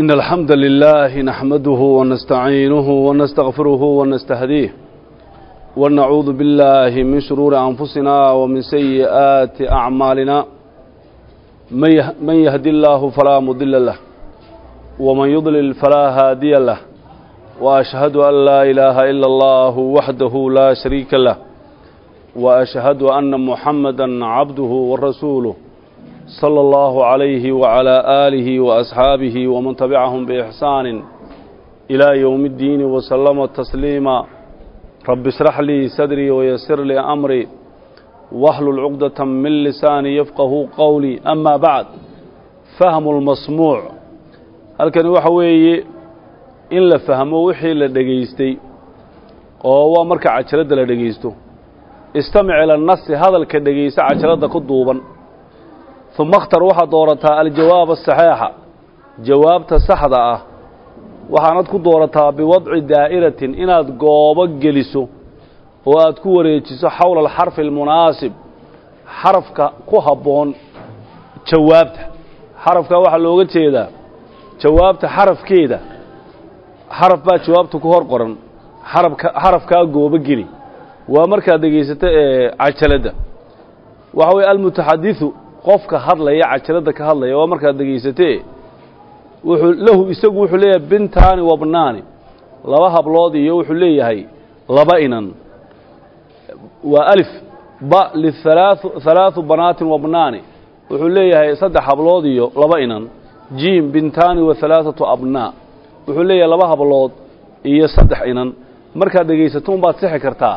إن الحمد لله نحمده ونستعينه ونستغفره ونستهديه ونعوذ بالله من شرور أنفسنا ومن سيئات أعمالنا من يهدي الله فلا مضل له ومن يضلل فلا هادي له وأشهد أن لا إله إلا الله وحده لا شريك له وأشهد أن محمدا عبده ورسوله صلى الله عليه وعلى آله وأصحابه ومن تبعهم بإحسان إلى يوم الدين وسلم تسليما رب اشرح لي صدري ويسر لي أمري واحلل عقدة من لساني يفقه قولي أما بعد فهم المسموع halkani waxa weeye in la fahmo wixii la dhegaystay oo waa marka cajaladda la dhegaysto istamic ila nasi hadalka dhegaysta cajaladda ku duuban uma اkhtar waxaad doorataa aljawaab asaxiixa jawaabta saxda ah waxaanad ku doorataa biwadci daa'iratin inaad goobo geliso oo aad ku wareejiso xowla alxarfi almunaasib xarafka ku habboon jawaabta xarafkaa waxaa looga jeedaa jawaabta xarafkeeda xaraf baa jawaabta ku hor qoran xarabka xarafkaa goobo geli waa markaad dhegaysato ee cajaladda waxa weye almutaxadiثu qofka hadlaya cajaladda ka hadlaya waa markaad dhegaysatee wuxuu lahu isagu wuxuu leeyahay bintaani wabnaani laba hablood iyo wuxuu leeyahay laba inan waa alif ba lihalaaثu halaaثu banaatin wabnaani wuxuu leeyahay saddex hablood iyo laba inan jiim bintaani wa halaaثatu abnaa wuxuu leeyahay laba hablood iyo saddex inan markaad dhegaysato unbaad sixi kartaa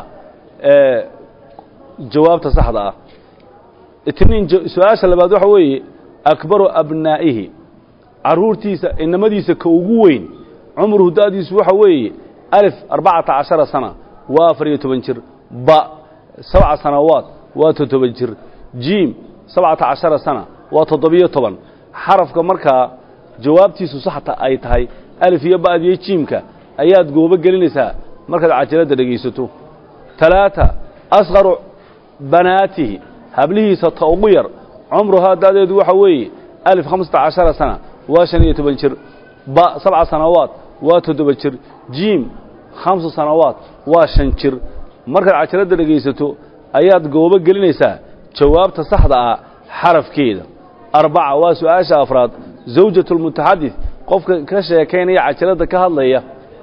jawaabta saxda ah itniin su-aasha labaad waxa weeye akbaru abnaa'ihi carruurtiisa inamadiisa ka ugu weyn cumruhu da'diisu waxa weeye alif arbacata cashara sana waa afar iyo toban jir ba sabca sanawaad waa toddoba jir jiim sabcata cashara sana waa toddobiyo toban xarafka markaa jawaabtiisu saxta ay tahay alif iyo ba'diyo jiimka ayaad goobo gelinaysaa markaad cajaladda dhegaysato talaata asqaru banaatihi hablihiisa ta ugu yar cumruhaa da'deedu waxa weeye alif hamsata cashara sana waa shan iyo toban jir ba sabca sanawaad waa toddoba jir jiim khamsa sanawaad waa shan jir markaad cajaladda dhegaysato ayaad goobo gelinaysaa jawaabta saxda ah xarafkeeda arbaca waa su-aasha afraad zawjatulmutaxadid qofka ka sheekaynaya cajaladda ka hadlaya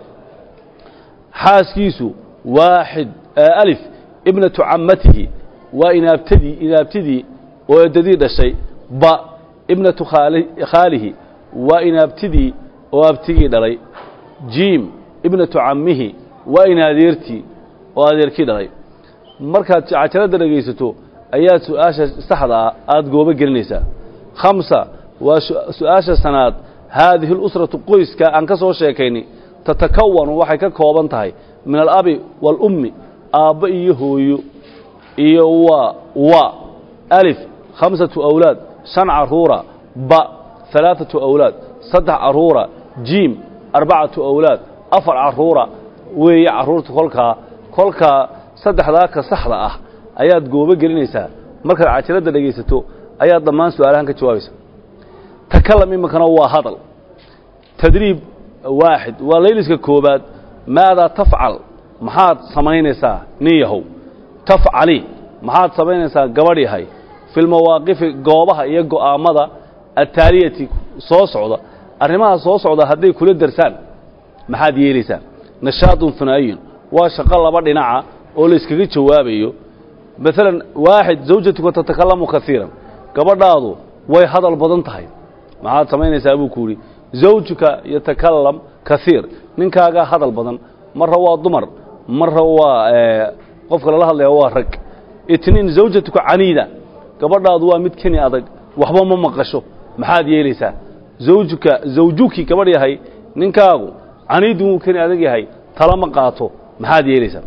xaaskiisu waaxid alif ibnatu cammatihi waa inaabtadii inaabtidii oo eddadii dhashay ba ibnatu khaalihi waa inaabtidii oo abtigii dhalay jiim ibnatu cammihi waa inadeertii oo adeerkii dhalay markaad cajaladda dhegaysato ayaad su-aasha saxda ah aada goobo gelinaysaa khamsa waa su-aasha sanaad haadihi اlusratu qoyska aan ka soo sheekaynay tatakawanu waxay ka kooban tahay min alabi wاlummi aabba iyo hooyo iyo waa wa alif khamsatu awlaad shan caruura ba halaaثatu awlaad saddex caruura jiim arbacatu awlaad afar caruura weeye carruurta kolkaa kolkaa saddexdaa ka saxda ah ayaad goobo gelinaysaa markaad cajaladda dhegaysato ayaad dhammaan su-aalahan ka jawaabaysa takalam iminkana waa hadal tadriib waaxid waa layliska koobaad maadaa tafcal maxaad samaynaysaa nin yahow tafcali maxaad samaynaysaa gabadh yahay fi lmawaaqifi goobaha iyo go'aammada ataaliyati soo socda arrimaha soo socda hadday kula darsaan maxaad yeelaysaa nashaadun hunaayun waa shaqo laba dhinaca oo layskaga jawaabayo maalan waaxid zawjatuka tatakalamu kaiiran gabadhaadu way hadal badan tahay maxaad samaynaysaa buu ku yidhi zawjuka yatakalam kaiir ninkaagaa hadal badan marra waa dumar marra waa qofka lala hadlaya waa rag itniin zawjatuka caniida gabadhaadu waa mid keni adag waxba ma maqasho maxaad yeelaysaa zawjuka zawjuki gabadh yahay ninkaagu caniidun wuu keni adag yahay tala ma qaato maxaad yeelaysaa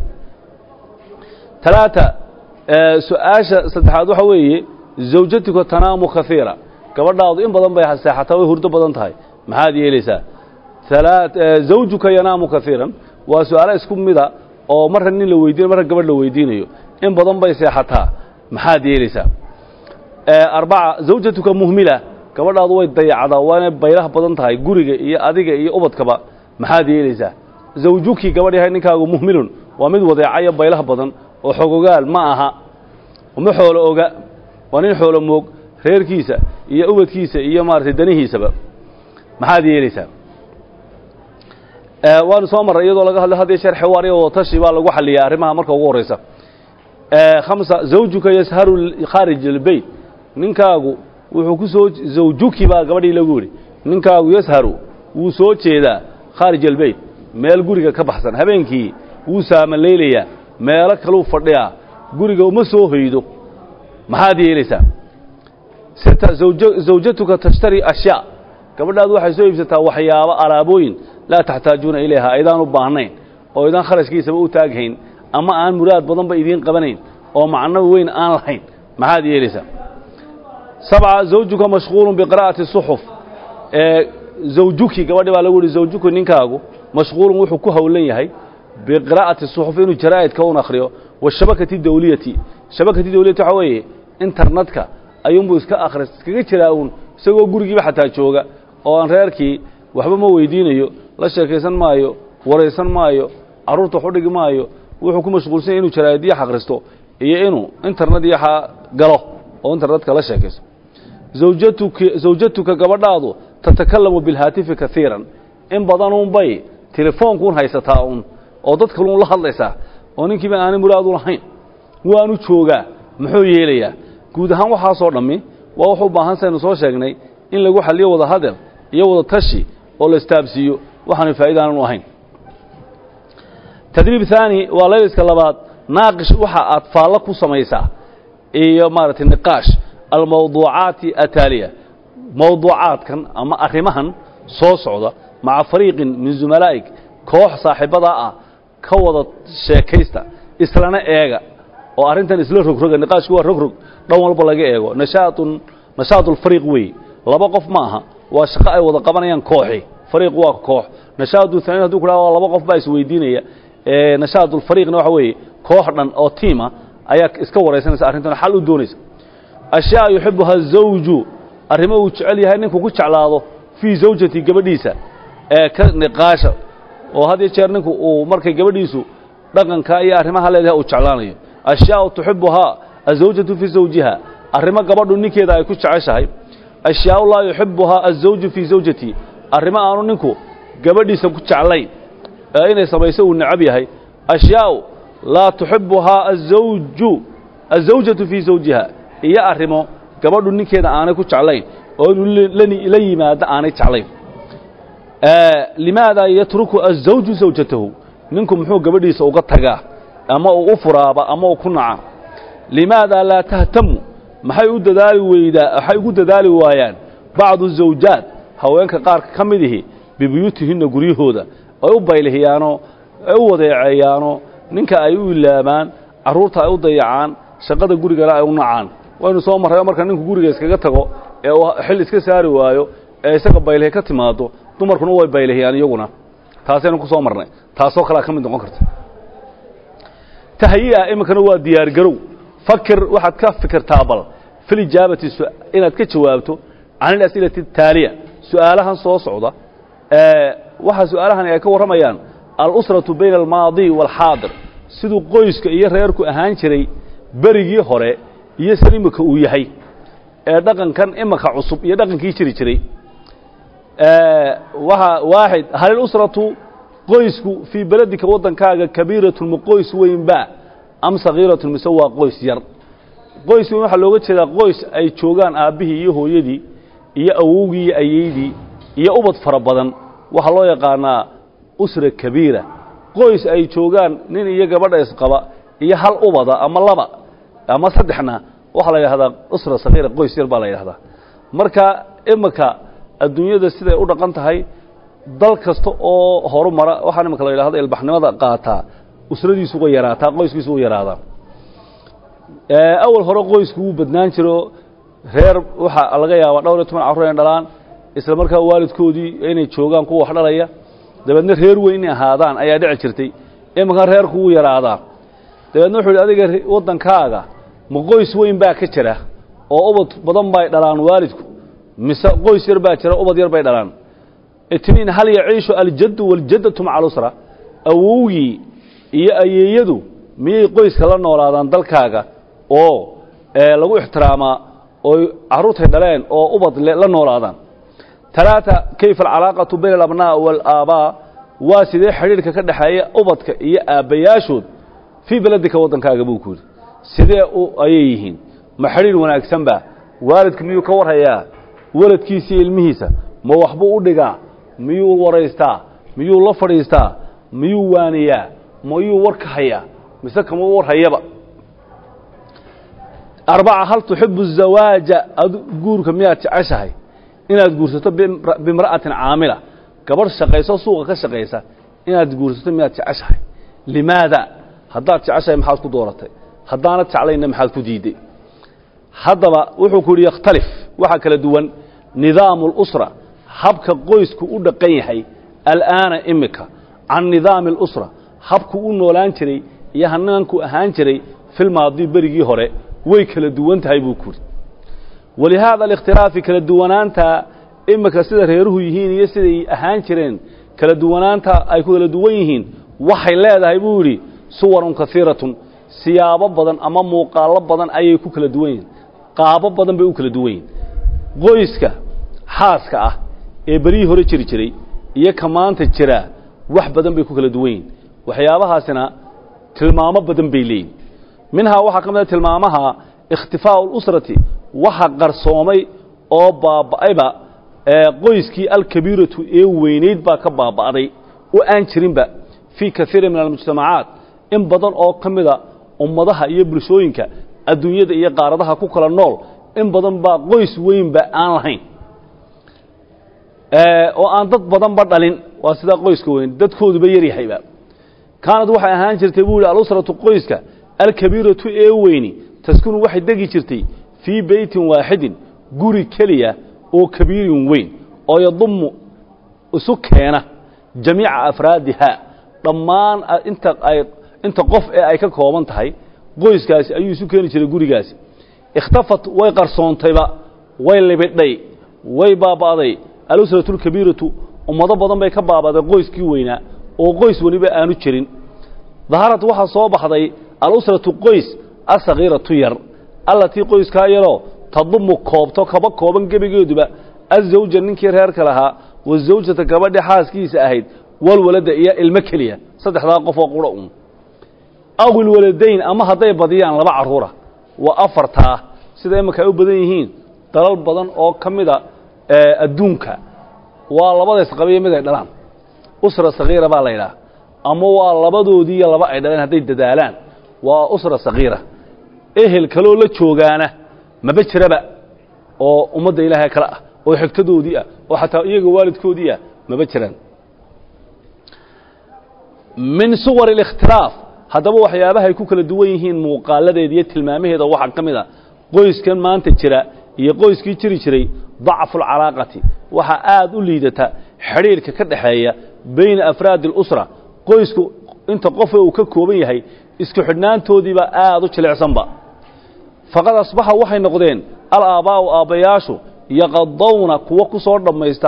talaata su-aasha saddexaad waxa weeye zawjatuka tanaamu kaiira gabadhaadu in badan bay seexataa way hurdo badan tahay maxaad yeelaysaa zawjuka yanaamu kaiiran waa su-aalo isku mida oo marra nin la weydiinayo marra gabadh la weydiinayo in badan bay seexataa maxaad yeelaysaa arbaca zawjatuka muhmila gabadhaadu way dayacdaa waanay baylaha badan tahay guriga iyo adiga iyo ubadkaba maxaad yeelaysaa zawjukii gabadh yahay ninkaagu muhmilun waa mid wadeecayo baylaha badan oo xogogaal ma aha uma xoolo oga waa nin xoolo moog reerkiisa iyo ubadkiisa iyo maaragtay danihiisaba maxaad yeelaysaa waanu soo marray iyadoo laga hadlay hadii sheer xiwaar iyo watashi baa lagu xaliyaa arrimaha marka ugu horreysa khamsa zawjuka yasharu khaarij albeyt ninkaagu wuxuu ku soo zawjuki baa gabadhii lagu yidhi ninkaagu yasharu wuu soo jeedaa khaarij albeyt meel guriga ka baxsan habeenkii wuu saamalaylayaa meelo kaluu fadhiyaa guriga uma soo hoydo maxaad yeelaysaa sita zawjatuka tashtari ashyaa gabadhaadu waxay soo iibsataa waxyaabo alaabooyin laa taxtaajuuna ilayha aydaan u baahnayn oo idaan kharashkiisaba u taaghayn ama aan muraad badanba idiin qabanayn oo macno weyn aan lahayn maxaad yeelaysaa sabca zawjuka mashquulun biqira'ati suxuf ee zawjuki gabadhi baa lagu yihi zawjuki ninkaagu mashquulun wuxuu ku howlan yahay biqira'ati suxuf inuu jaraa'idka un akhriyo washabakati dawliyati shabakati dawliyati waxaa weeye internetka ayuunbuu iska akhris iskaga jiraa uun isagoo gurigiiba xataa jooga oo aan reerkii waxba ma weydiinayo la sheekaysan maayo waraysan maayo carruurta wax u dhigi maayo wuxuu ku mashquulsan yahy inuu jaraa'idyo akhristo iyo inuu internet iyo galo oo internetka la sheekaysto zawjatuka zawjatuka gabadhaadu tatakalamu bilhaatifi kaiiran in badanuunbay telefoonkuun haysataa un oo dad kaluun la hadlaysaa oo ninkiiba aanay muraadu lahayn waanu joogaa muxuu yeelayaa guud ahaan waxaasoo dhammi waa wuxuu baahan saynu soo sheegnay in lagu xaliyo wada hadal iyo wada tashi oo la istaabsiiyo waxaanu faa'iidaanan u ahayn tadriib haani waa layliska labaad naaqish waxa aad faallo ku samaysaa iyo maaragtay niqaash almawduucaati ataaliya mawduucaadkan ama arrimahan soo socda maca fariiqin min zumalaa'ig koox saaxiibadaa ah ka wada sheekaysta islana eega oo arrintan isla rogroga niqaashku waa rogrog dhan walba laga eego nashaatun nashaatulfariiq weeye laba qof ma aha waa shaqo ay wada qabanayaan kooxi fariiq waa koox nashaatu hanin haduu ku dhaha laba qof baa isweydiinaya nashaatulfariiqna waxa weeye koox dhan oo tiima ayaa iska waraysanaysa arrintan xal u doonaysa ashyaa yuxibuha zawju arrimo uu jecel yahay ninku ku jeclaado fii zawjati gabadhiisa ee ka niqaasha oo had iyo jeer ninku uu markay gabadhiisu dhaqanka iyo arrimaha leedahay uu jeclaanayo ashyaau tuxibuhaa azawjatu fii zawjiha arrimo gabadhu ninkeeda ay ku jeceshahay ashyaau laa yuxibuhaa azawju fii zawjati arrimo aanu ninku gabadhiisa ku jeclayn ee inay samayso uu necab yahay ashyaau laa tuxibuhaa azawju azawjatu fii zawjiha iyo arrimo gabadhu ninkeeda aanay ku jeclayn oo inuu la yimaado aanay jeclayn limaada yatruku azawju zawjatahu ninku muxuu gabadhiisa uga tagaa ama uu u furaaba ama uu ku naca limaada laa tahtamu maxay u dadaali weydaa waxay ugu dadaali waayaan bacdu zawjaat haweenka qaarka ka mid ihi bibuyuutihinna guryahooda ay u baylihiyaanoo ay u wadeeceeyaanoo ninka ay u ilaabaan carruurta ay u dayacaan shaqada gurigana ay u nacaan waynu soo marray oo marka ninku guriga iskaga tago ee uu xil iska saari waayo ee isaga baylihi ka timaado dumarkuna way baylihiyaan iyaguna taasaynu ku soo marnay taasoo kalea ka mid noqon karta tahyi'a iminkana waa diyaargarow fakir waxaad ka fikirtaa bal filijaabati inaad ka jawaabto can ilas'ilati ataaliya su'aalahan soo socda waxa su'aalahani ay ka warramayaan alusratu bayna almaadi waalxaadir siduu qoyska iyo reerku ahaan jiray berigii hore iyo san imika uu yahay ee dhaqankan imika cusub iyo dhaqankii jiri jiray waxa waaxid hal ilusratu qoysku fii beledika waddankaaga kabiiratun ma qoys weynba am sagiiratun mise waa qoys yar qoys weyn waxaa looga jeedaa qoys ay joogaan aabbihii iyo hooyadii iyo awowgii iyo ayeydii iyo ubad fara badan waxaa loo yaqaanaa usra kabiira qoys ay joogaan nin iyo gabadha isqaba iyo hal ubada ama laba ama saddexna waxaa la yidhahdaa usra sagiira qoys yar baa la yidhahdaa marka imika adduunyada siday u dhaqan tahay dal kasta oo horumara waxaan imika la yidhahdo ilbaxnimada qaataa usradiisu way yaraataa qoyskiisu way yaraadaa awal hore qoysku wuu badnaan jiro reer waxaa laga yaabaa dhowr iyo toban carruur inay dhalaan isla markaa waalidkoodii inay joogaan kuwa wax dhalaya dabeedna reer weyn inay ahaadaan ayaa dhici jirtay iminkan reerku wuu yaraadaa dabeedna wuxuu yidhi adiga waddankaaga ma qoys weyn baa ka jira oo ubad badan bay dhalaan waalidku mise qoys yar baa jira ubad yar bay dhalaan itniin hal yaciishu aljaddu waaljaddatu maca alusra awowgii iyo ayeeyadu miyay qoyska la noolaadaan dalkaaga oo lagu ixtiraamaa oo carruurtay dhaleen oo ubad la noolaadaan talaata kayfa alcalaaqatu bayna alabnaa waalaabaa waa sidee xidhiirka ka dhexeeya ubadka iyo aabbayaashood fii beledika waddankaaga buu ku yidhi sidee ayay yihiin ma xidhiir wanaagsanba waalidka miyuu ka warhayaa weladkiisa iyo ilmihiisa ma waxbuu u dhigaa miyuu waraystaa miyuu la fadhiistaa miyuu waaniyaa miyuu warka hayaa mise kama warhayaba arbaca hal tuxibu الzawaaja guurka miyaad jeceshahay inaad guursato bimra'atin caamila gabadh shaqayso suuqa ka shaqaysa inaad guursato miyaad jeceshahay limaada haddaad jeceshahay maxaad ku dooratay haddaanad jeclayna maxaad ku diidday haddaba wuxuu ku yidhi yakhtalif waxaa kala duwan nidaamu اlusra habka qoysku u dhaqan yahay al'aana imika can nidaami اlusra habku u noolaan jiray iyo hanaanku ahaan jiray filmaadi berigii hore way kala duwan tahay buu ku yidhi walihaada alikhtilaafi kala duwanaanta imika sida reeruhu yihiin iyo siday ahaan jireen kala duwanaanta ay ku kala duwan yihiin waxay leedahay buu yidhi suwarun kaiiratun siyaabo badan ama muuqaallo badan ayay ku kala duwan yihiin qaabo badan bay u kala duwan yihiin qoyska xaaska ah ee beryihii hore jiri jiray iyo ka maanta jiraa wax badan bay ku kala duwan yihiin waxyaabahaasina tilmaamo badan bay leeyihin minhaa waxaa ka mid a tilmaamaha ikhtifaau اlusrati waxa qarsoomay oo baaba'ayba qoyskii alkabiiratu ee weynayd baa ka baaba'day oo aan jirinba fii kaiirin min almujtamacaat in badan oo ka mida ummadaha iyo bulshooyinka adduunyada iyo qaaradaha ku kala nool in badan baa qoys weynba aan lahayn oo aan dad badanba dhalin waa sidaa qoyska weyn dadkooduba yaryahayba kaanad waxay ahaan jirtay buu yihi alusratu qoyska alkabiiratu ee weyni taskunu waxay degi jirtay fii beytin waaxidin guri keliya oo kabiirin weyn oo yadummu isu keena jamiica afraadiha dhammaan inta ay inta qof ee ay ka kooban tahay qoyskaasi ayuu isu keeni jiray gurigaasi ikhtafat way qarsoontayba way libidhay way baaba'day alusratu alkabiiratu ummado badan bay ka baaba'day qoyskii weynaa oo qoys weliba aanu jirin daharad waxaa soo baxday alusratu qoys asakhiiratu yar allatii qoyskaa yaroo tadumu koobto kaba kooban gebigeeduba azawja ninkii reerka lahaa wasawjata gabadhi xaaskiisa ahayd walwaladda iyo ilmo keliya saddexdaa qof oo qura un aw ilwaladayn ama hadday badiyaan laba carruura waa afartaa sida imanka ay u badan yihiin dalal badan oo ka mida adduunka waa labadays qabiyo mid ay dhalaan usra sakhiira baa la yidhaha ama waa labadoodii iyo laba ay dhaleen hadday dadaalaan waa usra sakhiira ehel kaloo la joogaana maba jiraba oo ummadda ilaahay kale ah oo xigtadoodii ah oo xataa iyaga waalidkoodii ah maba jiraan min suwar اlikhtilaaf haddaba waxyaabahay ku kala duwan yihiin muuqaaladeeda iyo tilmaamaheeda waxaa ka mid a qoyskan maanta jira iyo qoyskii jiri jiray dacfu اlcalaaqati waxaa aad u liidata xidhiirka ka dhexeeya bayna afraadi اlusra qoysku inta qofe uu ka kooban yahay isku xidhnaantoodiibaa aad u jilicsanba faqad asbaxa waxay noqdeen alaabbaa'u aabbayaashu yaqadawna kuwo ku soo dhammaysta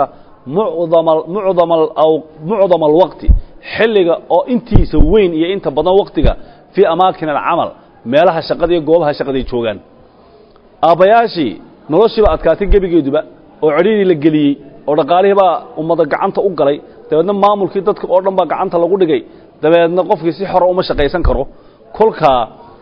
mucdama alwaqti xilliga oo intiisa weyn iyo inta badan waqtiga fii amaakin alcamal meelaha shaqada iyo goobaha shaqaday joogaan aabbayaashii noloshiiba adkaatay gebigeeduba oo cidhiidii la geliyey oo dhaqaalihii baa ummada gacanta u galay dabeedna maamulkii dadka oo dhan baa gacanta lagu dhigay dabeedna qofkii si xora uma shaqaysan karo kolkaa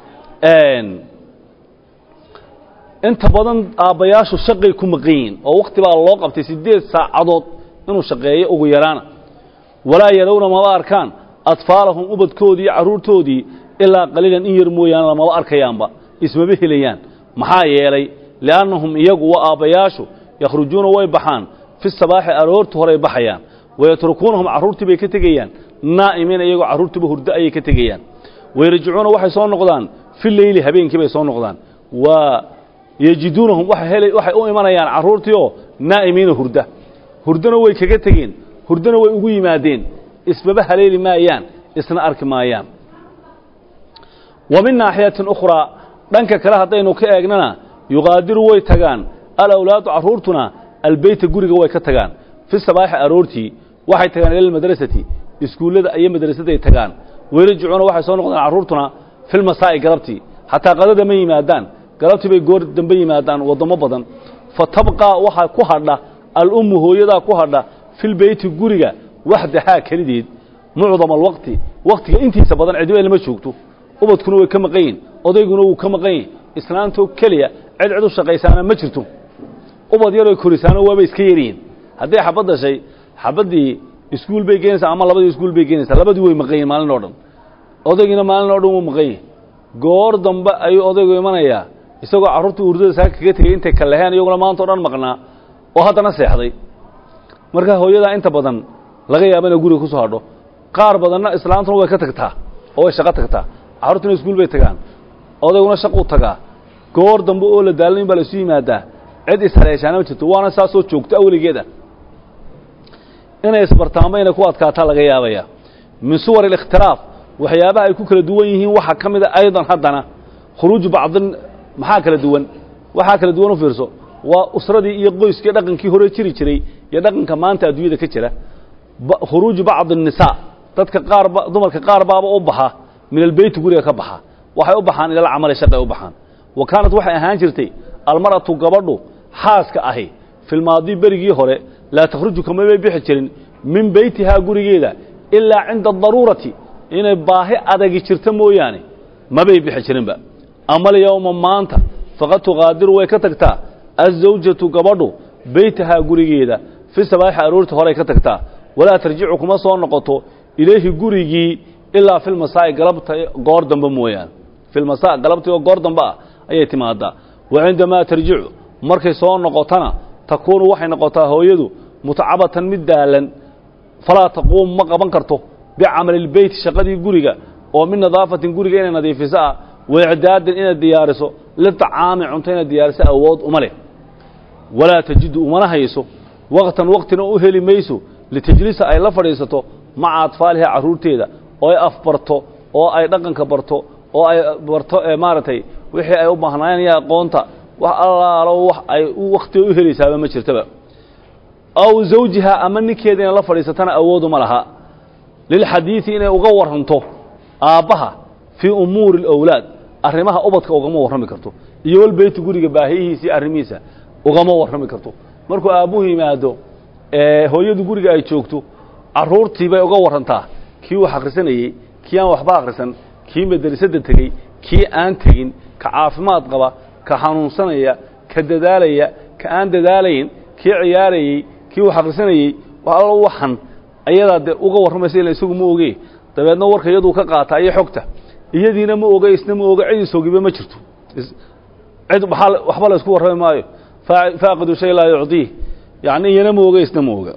inta badan aabbayaashu shaqay ku maqan yihiin oo wakti baa loo qabtay siddeed saacadood inuu shaqeeyo ugu yaraana walaa yadowna maba arkaan atfaalahum ubadkoodii iyo carruurtoodii ilaa qaliilan in yar mooyaane lamaba arkayaanba ismaba helayaan maxaa yeelay li'annahum iyagu waa aabbayaashu yakhrujuuna way baxaan fi sabaaxi aroorta horay baxayaan wayatrukuunahum carruurtii bay ka tegayaan naa'imiina iyagoo carruurtiiba hurdo ayay ka tegayaan wayarjicuuna waxay soo noqdaan fi leyli habeenkii bay soo noqdaan waa yejiduunahum waxay u imanayaan carruurtiioo naa'imiina hurda hurdona way kaga tegeen hurdona way ugu yimaadeen isbaba haleeli maayaan isna arki maayaan wa min naaxiyatin ukhraa dhanka kale haddaynu ka eegnana yuqaadiru way tagaan alawlaadu carruurtuna albeyta guriga way ka tagaan fi sabaaxi aroortii waxay tagaan ila almadrasati iskuullada iyo madrasaday tagaan weyrajicuuna waxay soo noqdaan carruurtuna filmasaa'i galabtii xataa qadada ma yimaadaan galabtii bay goor dambe yimaadaan waddamo badan fa tabqaa waxaa ku hadha alummu hooyadaa ku hadha filbeyti guriga waxdahaa kelideed mucdama alwaqti waktiga intiisa badan cidiba lama joogto ubadkuna way ka maqan yihin odayguna wuu ka maqan yihin islaantoo keliya cid cid u shaqaysaana ma jirto ubad yaroy korisaano waaba iska yaryihin hadday xabad dashay xabaddii iskuul bay geenaysaa ama labadii iskuul bay geenaysaa labadii way maqan yihin maalin oo dhan odaygiina maalin oo dhan wuu maqan yihin goor dambe ayuu odaygu imanayaa isagoo carruurtii urdada saa kaga tegey intay kaleheen iyaguna maanta o dhan maqnaa oo haddana seexday marka hooyadaa inta badan laga yaaba inay guriga ku soo hadho qaar badanna islaantuna way ka tagtaa oo way shaqo tagtaa carruurtuna iskuul bay tagaan odayguna shaquu tagaa goor dambe oo la daalin baa la isu yimaadaa cid ishaleeshaana ma jirto waana saasoo joogto awligeeda inay isbartaamo inay ku adkaataa laga yaabaya min suwar اlikhtilaaf waxyaabaha ay ku kala duwan yihiin waxaa ka mida aydan haddana khuruuju bacdin maxaa kala duwan waxaa kala duwan u fiirso waa usradii iyo qoyskii dhaqankii hore jiri jiray iyo dhaqanka maanta adduunyada ka jira khuruuju bacdi الnisaa dadka qaarba dumarka qaar baaba u baxa min albeyti guriga ka baxa waxay u baxaan ilal camali shaqay u baxaan wa kaanat waxay ahaan jirtay almar'atu gabadhu xaaska ahi filmaadii berigii hore laa takhruju kamabay bixi jirin min beytihaa gurigeeda ilaa cinda adaruurati inay baahi adagi jirto mooyaane mabay bixi jirinba amalyowma maanta faqad tuqaadiru way ka tagtaa azawjatu gabadhu beytahaa gurigeeda fi sabaaxi aroorti horey ka tagtaa walaa tarjicu kuma soo noqoto ilayhi gurigii ilaa filmasaa'i galabta goor dambe mooyaane filmasaa galabtii oo goor dambe ah ayay timaadaa wa cindamaa tarjicu markay soo noqotona takuunu waxay noqotaa hooyadu mutacabatan mid daalan falaa taquumu ma qaban karto bicamali lbeyti shaqadii guriga oo min nadaafatin guriga inay nadiifiso ah waicdaadin inay diyaariso liطacaami cunto inay diyaariso awood uma leh walaa tajidu umana hayso waqtan waqtina u heli mayso litajlisa ay la fadhiisato maca atfaaliha carruurteeda oo ay afbarto oo ay dhaqanka barto oo ay barto maaragtay wixii ay u baahnaayeen iyo aqoonta wax allaalo wax ay wakhtiga u helaysaaba ma jirtaba aw zawjiha ama ninkeeda inay la fadhiisatana awooduma laha lilxadiidi inay uga warranto aabbaha fii umuuri alawlaad arrimaha ubadka ugama warrami karto iyo walbeyti guriga baahiyihiisii arrimihiisa ugama warrami karto markuu aabbuhu yimaado hooyadu guriga ay joogto carruurtii bay uga warrantaa kii wax akhrisanayey kii aan waxba akhrisan kii madrasadda tegey kii aan tegin ka caafimaad qaba ka xanuunsanaya ka dadaalaya ka aan dadaalayn kii ciyaarayey kii wax akhrisanayey wax allo waxan ayadaa dee uga warramaysa ila isagu ma oge dabeedna warka iyaduu ka qaataa iyo xogta iyadiina ma oge isna ma oge cid isogiba ma jirto cid waxba la isku warrami maayo faaqidu shay laa yucdiih yacni iyana ma oge isna ma oga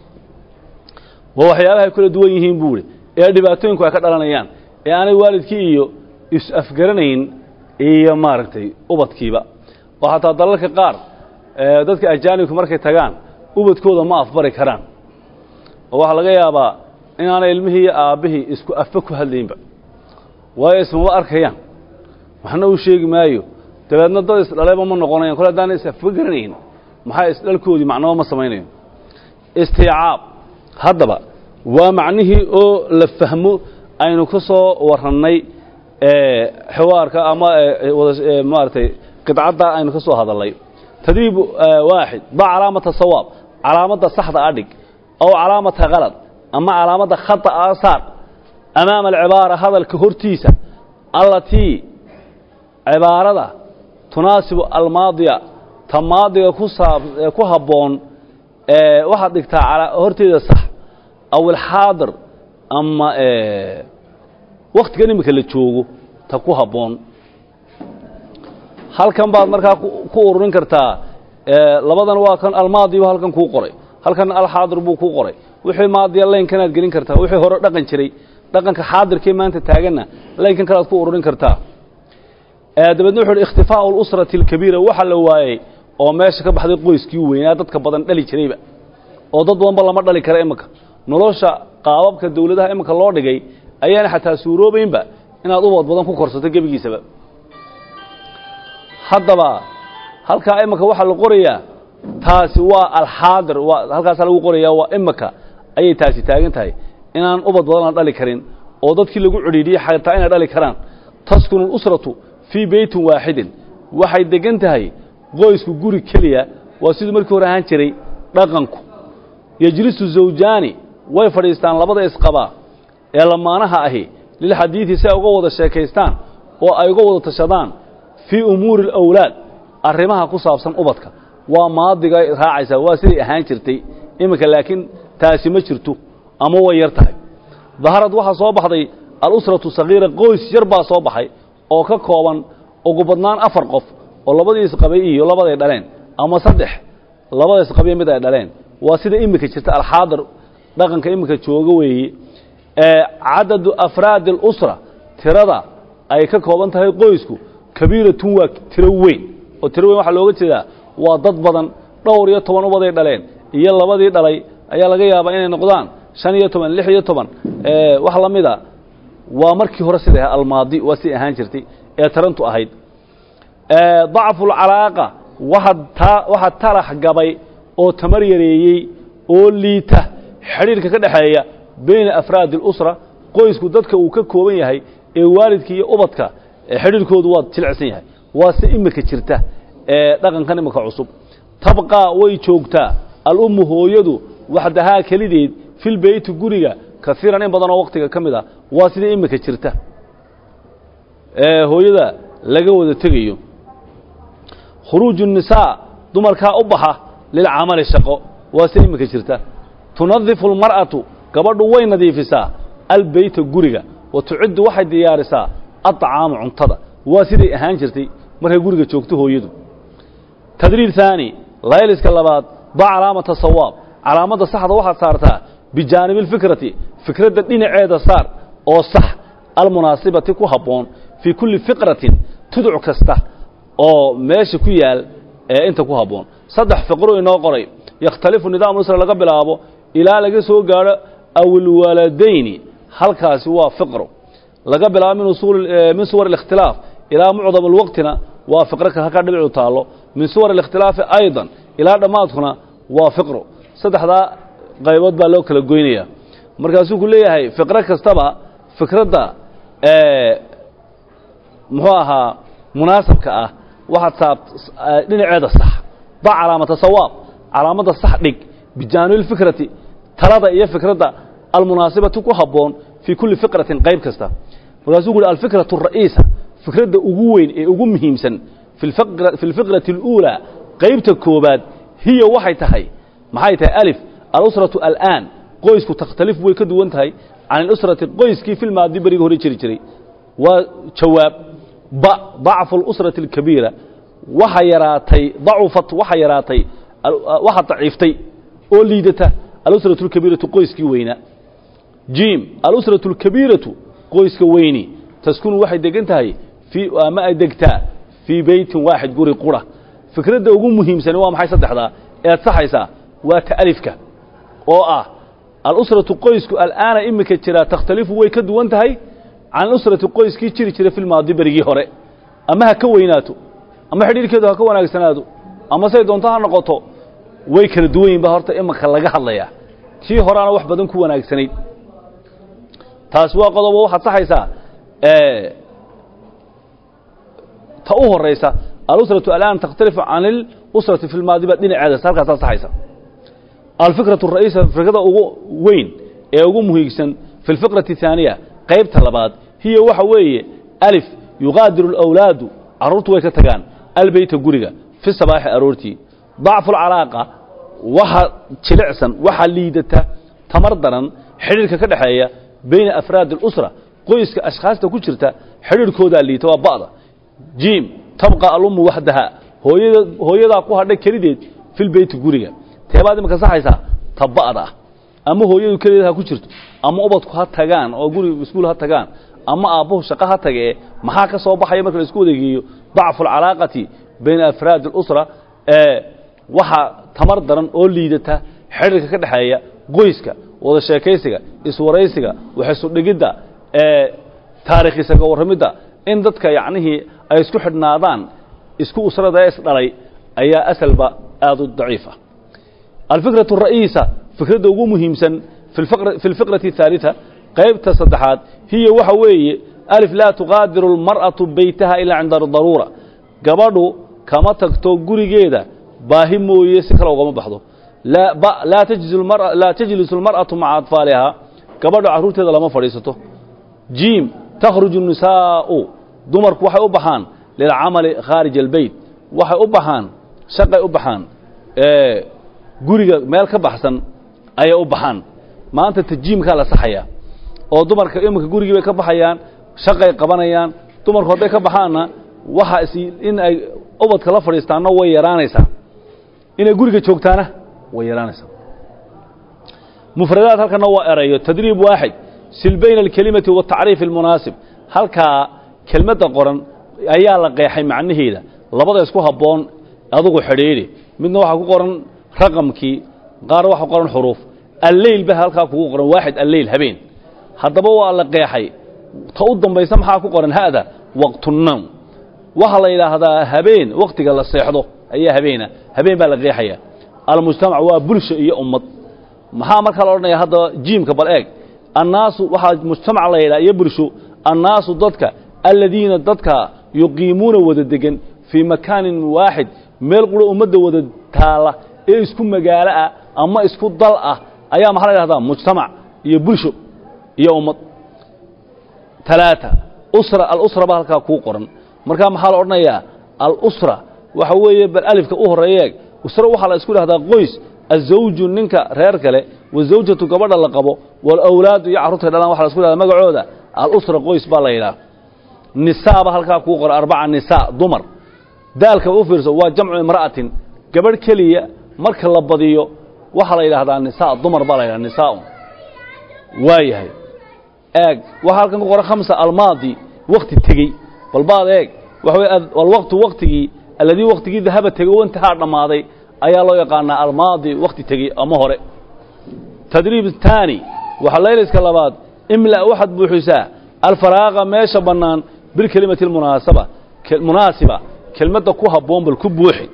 waa waxyaabahay kula duwan yihiin buu ihi ee dhibaatooyinku ay ka dhalanayaan ee aanay waalidkii iyo is-afgaranayn iyo maaragtay ubadkiiba oo xataa dalalka qaar dadka ajaanibka markay tagaan ubadkooda ma afbari karaan oo waxaa laga yaabaa inaanay ilmihii iyo aabbihii isku afba ku hadlaynba waayo ismama arkayaan waxna uu sheegi maayo dabeedna dad isdhaleba ma noqonayan kole haddaana is-afba garanayn maxaa isdhalkoodii macnaba ma samaynayo istiicaab haddaba waa macnihii oo la fahmo aynu ka soo warrannay xiwaarka ama maaragtay qidcadda aynu ka soo hadalnay tadriib waaxid ba calaamata sawaab calaamadda saxda a dhig aw calaamata kalad ama calaamadda khata a saar amaama alcibaara hadalka hortiisa allatii cibaarada tunaasibu almaadiya ta maadiga ku saab ku habboon waxaad dhigtaa horteeda sax aw alxaadir ama waktigan iminka la joogo ta ku habboon halkan baad markaa ku ururin kartaa labadan waa kan almaadibu halkan kuu qoray halkan alxaadir buu kuu qoray wixii maadiya laynkanaad gelin kartaa wixii hore dhaqan jiray dhaqanka xaadirkee maanta taaganna laynkan kalead ku ururin kartaa dabeedna wuxu uhi ikhtifaau alusrati alkabiira waxa la waayey oo meesha ka baxday qoyskii weynaa dadka badan dhali jirayba oo dad badanba lama dhali kara iminka nolosha qaababka dawladaha iminka loo dhigay ayaana xataa suuroobaynba inaad ubad badan ku korsato gebigiisaba haddaba halkaa iminka waxaa la qorayaa taasi waa alxaadir waa halkaasaa lagu qoraya waa imika ayay taasi taagan tahay inaan ubad badan la dhali karin oo dadkii lagu cidhiidhiyey xataa inay dhali karaan taskunu اlusratu fii beytin waaxidin waxay degan tahay qoysku guri keliya waa siduu markii hore ahaan jiray dhaqanku yejlisu zawjaani way fadhiistaan labada isqabaa ee lamaanaha ahi lilxadiidi si ay uga wada sheekaystaan oo ay uga wada tashadaan fii umuuri alawlaad arrimaha ku saabsan ubadka waa maadiga raacaysaa waa siday ahaan jirtay iminka laakiin taasi ma jirto ama way yar tahay daharad waxaa soo baxday alusratu sagiira qoys yar baa soo baxay oo ka kooban ugu badnaan afar qof oo labadii isqabay iyo labaday dhaleen ama saddex labada isqabiyo mid ay dhaleen waa sida iminka jirta alxaadir dhaqanka iminka jooga weeye cadadu afraadi alusra tirada ay ka kooban tahay qoysku kabiiratun waa tiro weyn oo tiro weyn waxaa looga jeedaa waa dad badan dhowr iyo toban ubaday dhaleen iyo labadii dhalay ayaa laga yaabaa inay noqdaan shan iyo toban lix iyo toban wax la mida waa markii hore siday almaadi waa siday ahaan jirtay ee tarantu ahayd dacfu lcalaaqa waxaa talax gabay oo tamar yareeyey oo liita xidhiirka ka dhexeeya bayna afraadi اlusra qoysku dadka uu ka kooban yahay ee waalidka iyo ubadka xidhiirkoodu waa jilicsan yahay waa si imika jirta ee dhaqankan imika cusub tabqaa way joogtaa alummu hooyadu waxdahaa kelideed filbeyti guriga kaiiran in badanoo waktiga ka mid a waa sida imika jirta ee hooyada laga wada tegayo khuruuju الnisaa dumarkaa u baxa lilcamali shaqo waa sida imika jirta tunadifu اlmar'atu gabadhu way nadiifisaa albeyta guriga wa tuciddu waxay diyaarisaa aطcaama cuntada waa siday ahaan jirtay markay guriga joogto hooyadu tadriir haani layliska labaad ba calaamata sawaab calaamadda saxda waxaad saartaa bijaanibi اlfikrati fikradda dhinaceeda saar oo sax almunaasibati ku habboon fii kulli fiqratin tuduc kasta oo meesha ku yaal ee inta ku habboon saddex fiqro inoo qoray yakhtalifu nidaam usra laga bilaabo ilaa laga soo gaadho awilwaladayni halkaasi waa fiqro laga bilaabo min suwar الاkhtilaaf ilaa mucdam اlwaqtina waa fiqro ka halkaa dhibcu taallo min suwar الاkhtilaafi ayضا ilaa dhammaadkuna waa fiqro saddexdaa qaybood baa loo kala goynaya markaasuu ku leeyahay fiqro kastaba fikradda muxuu ahaa munaasabka ah waxaad saab dhinaceeda sax ba calaamata sawaab calaamadda sax dhig bijaanibi اlfikrati talada iyo fikradda almunaasibati ku habboon fii kulli fiqratin qayb kasta markaasuu ku uhi alfikratu الra'iisa fikradda ugu weyn ee ugu muhiimsan fi اlfiqrati اluulaa qaybta koobaad hiya waxay tahay maxay tahay alif alusratu al'aan qoysku takhtalifu way ka duwan tahay can ilusrati qoyskii filmaadi beriga hore jiri jiray waa jawaab ba dacfu اlusrati اlkabiira waxa yaraatay dacufat waxa yaraatay waxa daciiftay oo liidata alusratu اlkabiiratu qoyskii weynaa jim alusratu اlkabiiratu qoyska weyni taskunu waxay degan tahay fii ama ay degtaa fii beytin waaxid guri qura fikradda ugu muhiimsani waa maxay saddexdaa ead saxaysaa waa ta'alifka oo ah alusratu qoysku al'aana imika jiraa takhtalifu way ka duwan tahay can alusrati qoyskii jiri jiray filmaadi berigii hore ama ha ka weynaato ama xidhiirkeedu ha ka wanaagsanaado ama say doonto ha noqoto way kala duwan yihin ba horta imika laga hadlayaa tii horaana wax badan ku wanaagsanayd taasi waa qodobo waxaad saxaysaa ta u horaysa alusratu alaan takhtalifu can ilusrati fi lmaadi baa dhinaceedas halkaasaa saxaysa alfikratu ra'iisa fikrada ugu weyn ee ugu muhiigsan fi lfiqrati اhaaniya qaybta labaad hiya waxa weeye alif yuqaadiru اlawlaadu carruurtu way ka tagaan albeyta guriga fi sabaaxi aroortii dacfu اlcalaaqa waxa jilicsan waxa liidata tamar daran xidhiirka ka dhexeeya bayna afraadi اlusra qoyska ashkhaasta ku jirta xidhiirkoodaa liita waa ba'da jim tabqa alummu waxdaha hooyada hooyadaa ku hadha kelideed filbeyti guriga teebaad imaka saxaysaa ta ba'da ah ama hooyadu kelideed ha ku jirto ama ubadku ha tagaan oo guri iskuul ha tagaan ama aabbuhu shaqo ha tagee maxaa ka soo baxaya marka la isku wadeegeeyo dacfu alcalaaqati bayna afraadi اlusra ee waxa tamar daran oo liidata xidhiirka ka dhexeeya qoyska wada sheekaysiga iswaraysiga waxaysudhigidda ee taariikhiisa ka warramidda in dadka yacnihii ay isku xidhnaadaan isku usrada ee isdhalay ayaa asalba aad u daciif ah alfikraة الra'iisa fikradda ugu muhiimsan fi اlfiqraةi الثaaliثa qaybta saddexaad hiya waxa weeye alif laa tuqaadiru اlmarأaةu beytaha ilaa cinda daruura gabadhu kama tagto gurigeeda baahi mooye si kale ugama baxdo laa tajlisu اlmarأaةu maca aطfaalihaa gabadhu carruurteeda lama fadhiisato jiim takhruju الnisaa'u dumarku waxay u baxaan lilcamali khaarij اlbeyt waxay u baxaan shaqay u baxaan guriga meel ka baxsan ayay u baxaan maanta tajiimkaa la saxayaa oo dumarka iminka gurigii bay ka baxayaan shaqay qabanayaan dumarku hadday ka baxaanna waxa is in ay ubadka la fadhiistaanna way yaraanaysaa inay guriga joogtaana way yaraanaysaa mufradaad halkana waa erayo tadriib waaxid sil bayna alkelimati waatacriif almunaasib halkaa kelmadda qoran ayaa la qeexay macnaheeda labada isku habboon adugu xidhiidhi midna waxaa ku qoran raqamkii qaar waxaa qoran xuruuf alleyl ba halkaa kugu qoran waaxid alleyl habeen haddaba waa la qeexay ta u dambaysa maxaa ku qoran ha'da waqtunawm waxaa la yidhaahdaa habeen wakhtiga la seexdo ayaa habeena habeen baa la qeexaya almujtamac waa bulsha iyo ummad maxaa markaa la odhanaya hadda jiimka bal eeg annaasu waxaa mujtamac la yidhaha iyo bulsho annaasu dadka aladiina dadka yuqiimuuna wada degan fii makaanin waaxid meel qura ummadda wada taala ee isku magaalo ah ama isku dal ah ayaa maxaa la yidhahdaa mujtamac iyo bulsho iyo ummad talaata usra alusra baa halkaa kuu qoran markaa maxaa la odhanayaa alusra waxa weeye bal alifka u horreeyeeg usra waxaa la isku dhahdaa qoys azawju ninka reer kale wazawjatu gabadha la qabo walawlaadu iyo carruurtay dhalaan waxa la isku dhahdaa magacooda alusra qoys baa la yidhaha nisaa ba halkaa kuu qoran arbaca nisaa dumar daalka u fiirso waa jamcu imra'atin gabadh keliya marka la badiyo waxaa la yidhaahdaa nisaa dumar baa la yidhahda nisaaun waa yahay eeg waxaa halkan ku qoran khamsa almaadi wakti tegey balbaad eeg waxa wey alwaqtu waktigii alladii waktigii dahaba tegey o intahaa dhammaaday ayaa loo yaqaanaa almaadi wakti tegey ama hore tadriib taani waxaa layliska labaad imla waxaad buuxisaa alfaraaqa meesha bannaan bilkelimati almunaasaba munaasiba kelmadda ku habboon bal ku buuxi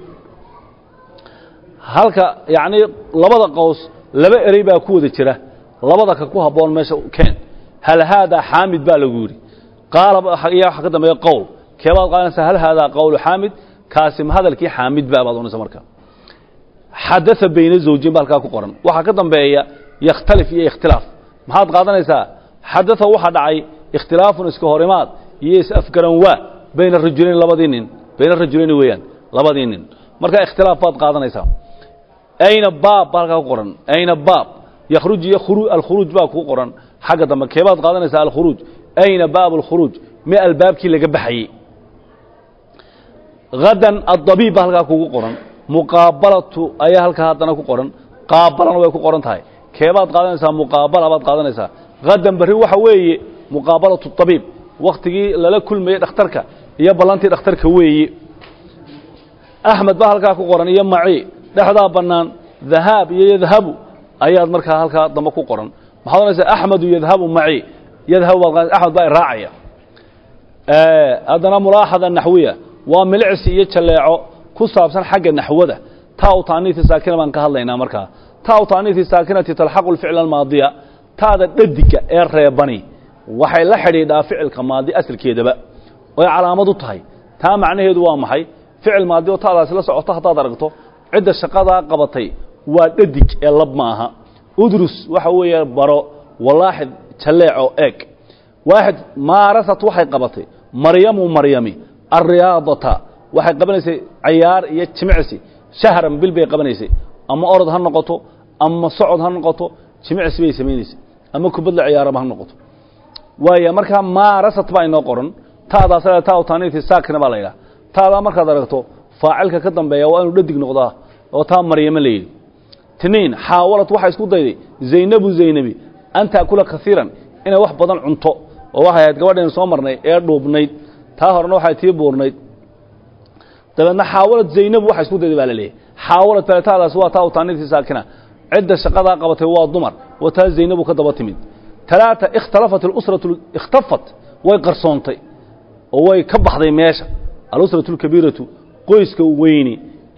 halka yacnii labada qows laba erey baa ku wada jira labada ka ku habboon meesha keen hal haadaa xaamid baa lagu yidhi qaala iyo waxa ka dambeeya qowl keebaad qaadanaysaa hal haadaa qowlu xaamid kaasi ma hadalkii xaamid baa baad ohanaysa marka xadaa bayna zawjin ba halkaa ku qoran waxaa ka dambeeya yakhtalif iyo ikhtilaaf maxaad qaadanaysaa xadaa waxaa dhacay ikhtilaafun iska horimaad iyo is-afgaran waa bayna rajulayn labadii nin bayna rajulayni weeyaan labadii nin marka ikhtilaaf baad qaadanaysaa ayna baab baa halkaa ku qoran ayna baab yakhruj iyo alkhuruuj baa kuu qoran xagga dambe keebaad qaadanaysaa alkhuruuj ayna baab alkhuruuj me albaabkii laga baxayey hadan addabiib baa halkaa kugu qoran muqaabalatu ayaa halkaa haddana ku qoran qaabalana way ku qoran tahay keebaad qaadanaysaa muqaabala baad qaadanaysaa hadan berri waxa weeye muqaabalatu abiib wakhtigii lala kulmayey dhakhtarka iyo ballantii dhakhtarka weeye axmed baa halkaa ku qoran iyo maci dhexdaa bannaan dahaab iyo yadhabu ayaad markaa halkaa dambe ku qoran maxaad ohanaysaa axmedu yadhabu maci yadhabu baad axmed baa raacaya haddana mulaaxada naxwiya waa milicsi iyo jaleeco ku saabsan xagga naxwada taa u taaniiti saakina baan ka hadlaynaa markaa taa u taaniiti saakinati talxaqu lficla almaadiya taada dhadiga ee reebani waxay la xidhiidhaa ficilka maadi asalkeedaba oy calaamad u tahay taa macnaheedu waa maxay ficil maadi oo taadaasi la socoto haddaad aragto cidda shaqadaa qabatay waa dhadig ee lab ma aha udrus waxa weeye baro walaaxid jaleeco eeg waaxid maarasat waxay qabatay maryamu maryami alriyaadata waxay qabanaysay cayaar iyo jimicsi shahran bil bay qabanaysay ama orod ha noqoto ama socod ha noqoto jimicsi bay samaynaysay ama kubadla ciyaaraba ha noqoto waaya markaa maarasat baa inoo qoran taadaas taa taaniiti saakina baa la yidhaha taadaa markaad aragto faacilka ka dambeeya waa inuu dhadig noqdaa oo taa maryamo la yidhi tiniin xaawalad waxay isku dayday zaynabu zaynabi an taakula kaiiran inay wax badan cunto oo waxay ahayd gabadhaynu soo marnay ee dhuubnayd taa horena waxay tii buurnayd dabeedna xaawalad zaynabu waxay isku dayday baa la leeyahy xaawalad faletaadaas waa taa utaanitii saakina cidda shaqadaa qabatay waa dumar waa taa zaynabu ka daba timid talaata ikhtalafat alusratu ikhtafat way qarsoontay oo way ka baxday meesha alusratu alkabiiratu qoyska weyni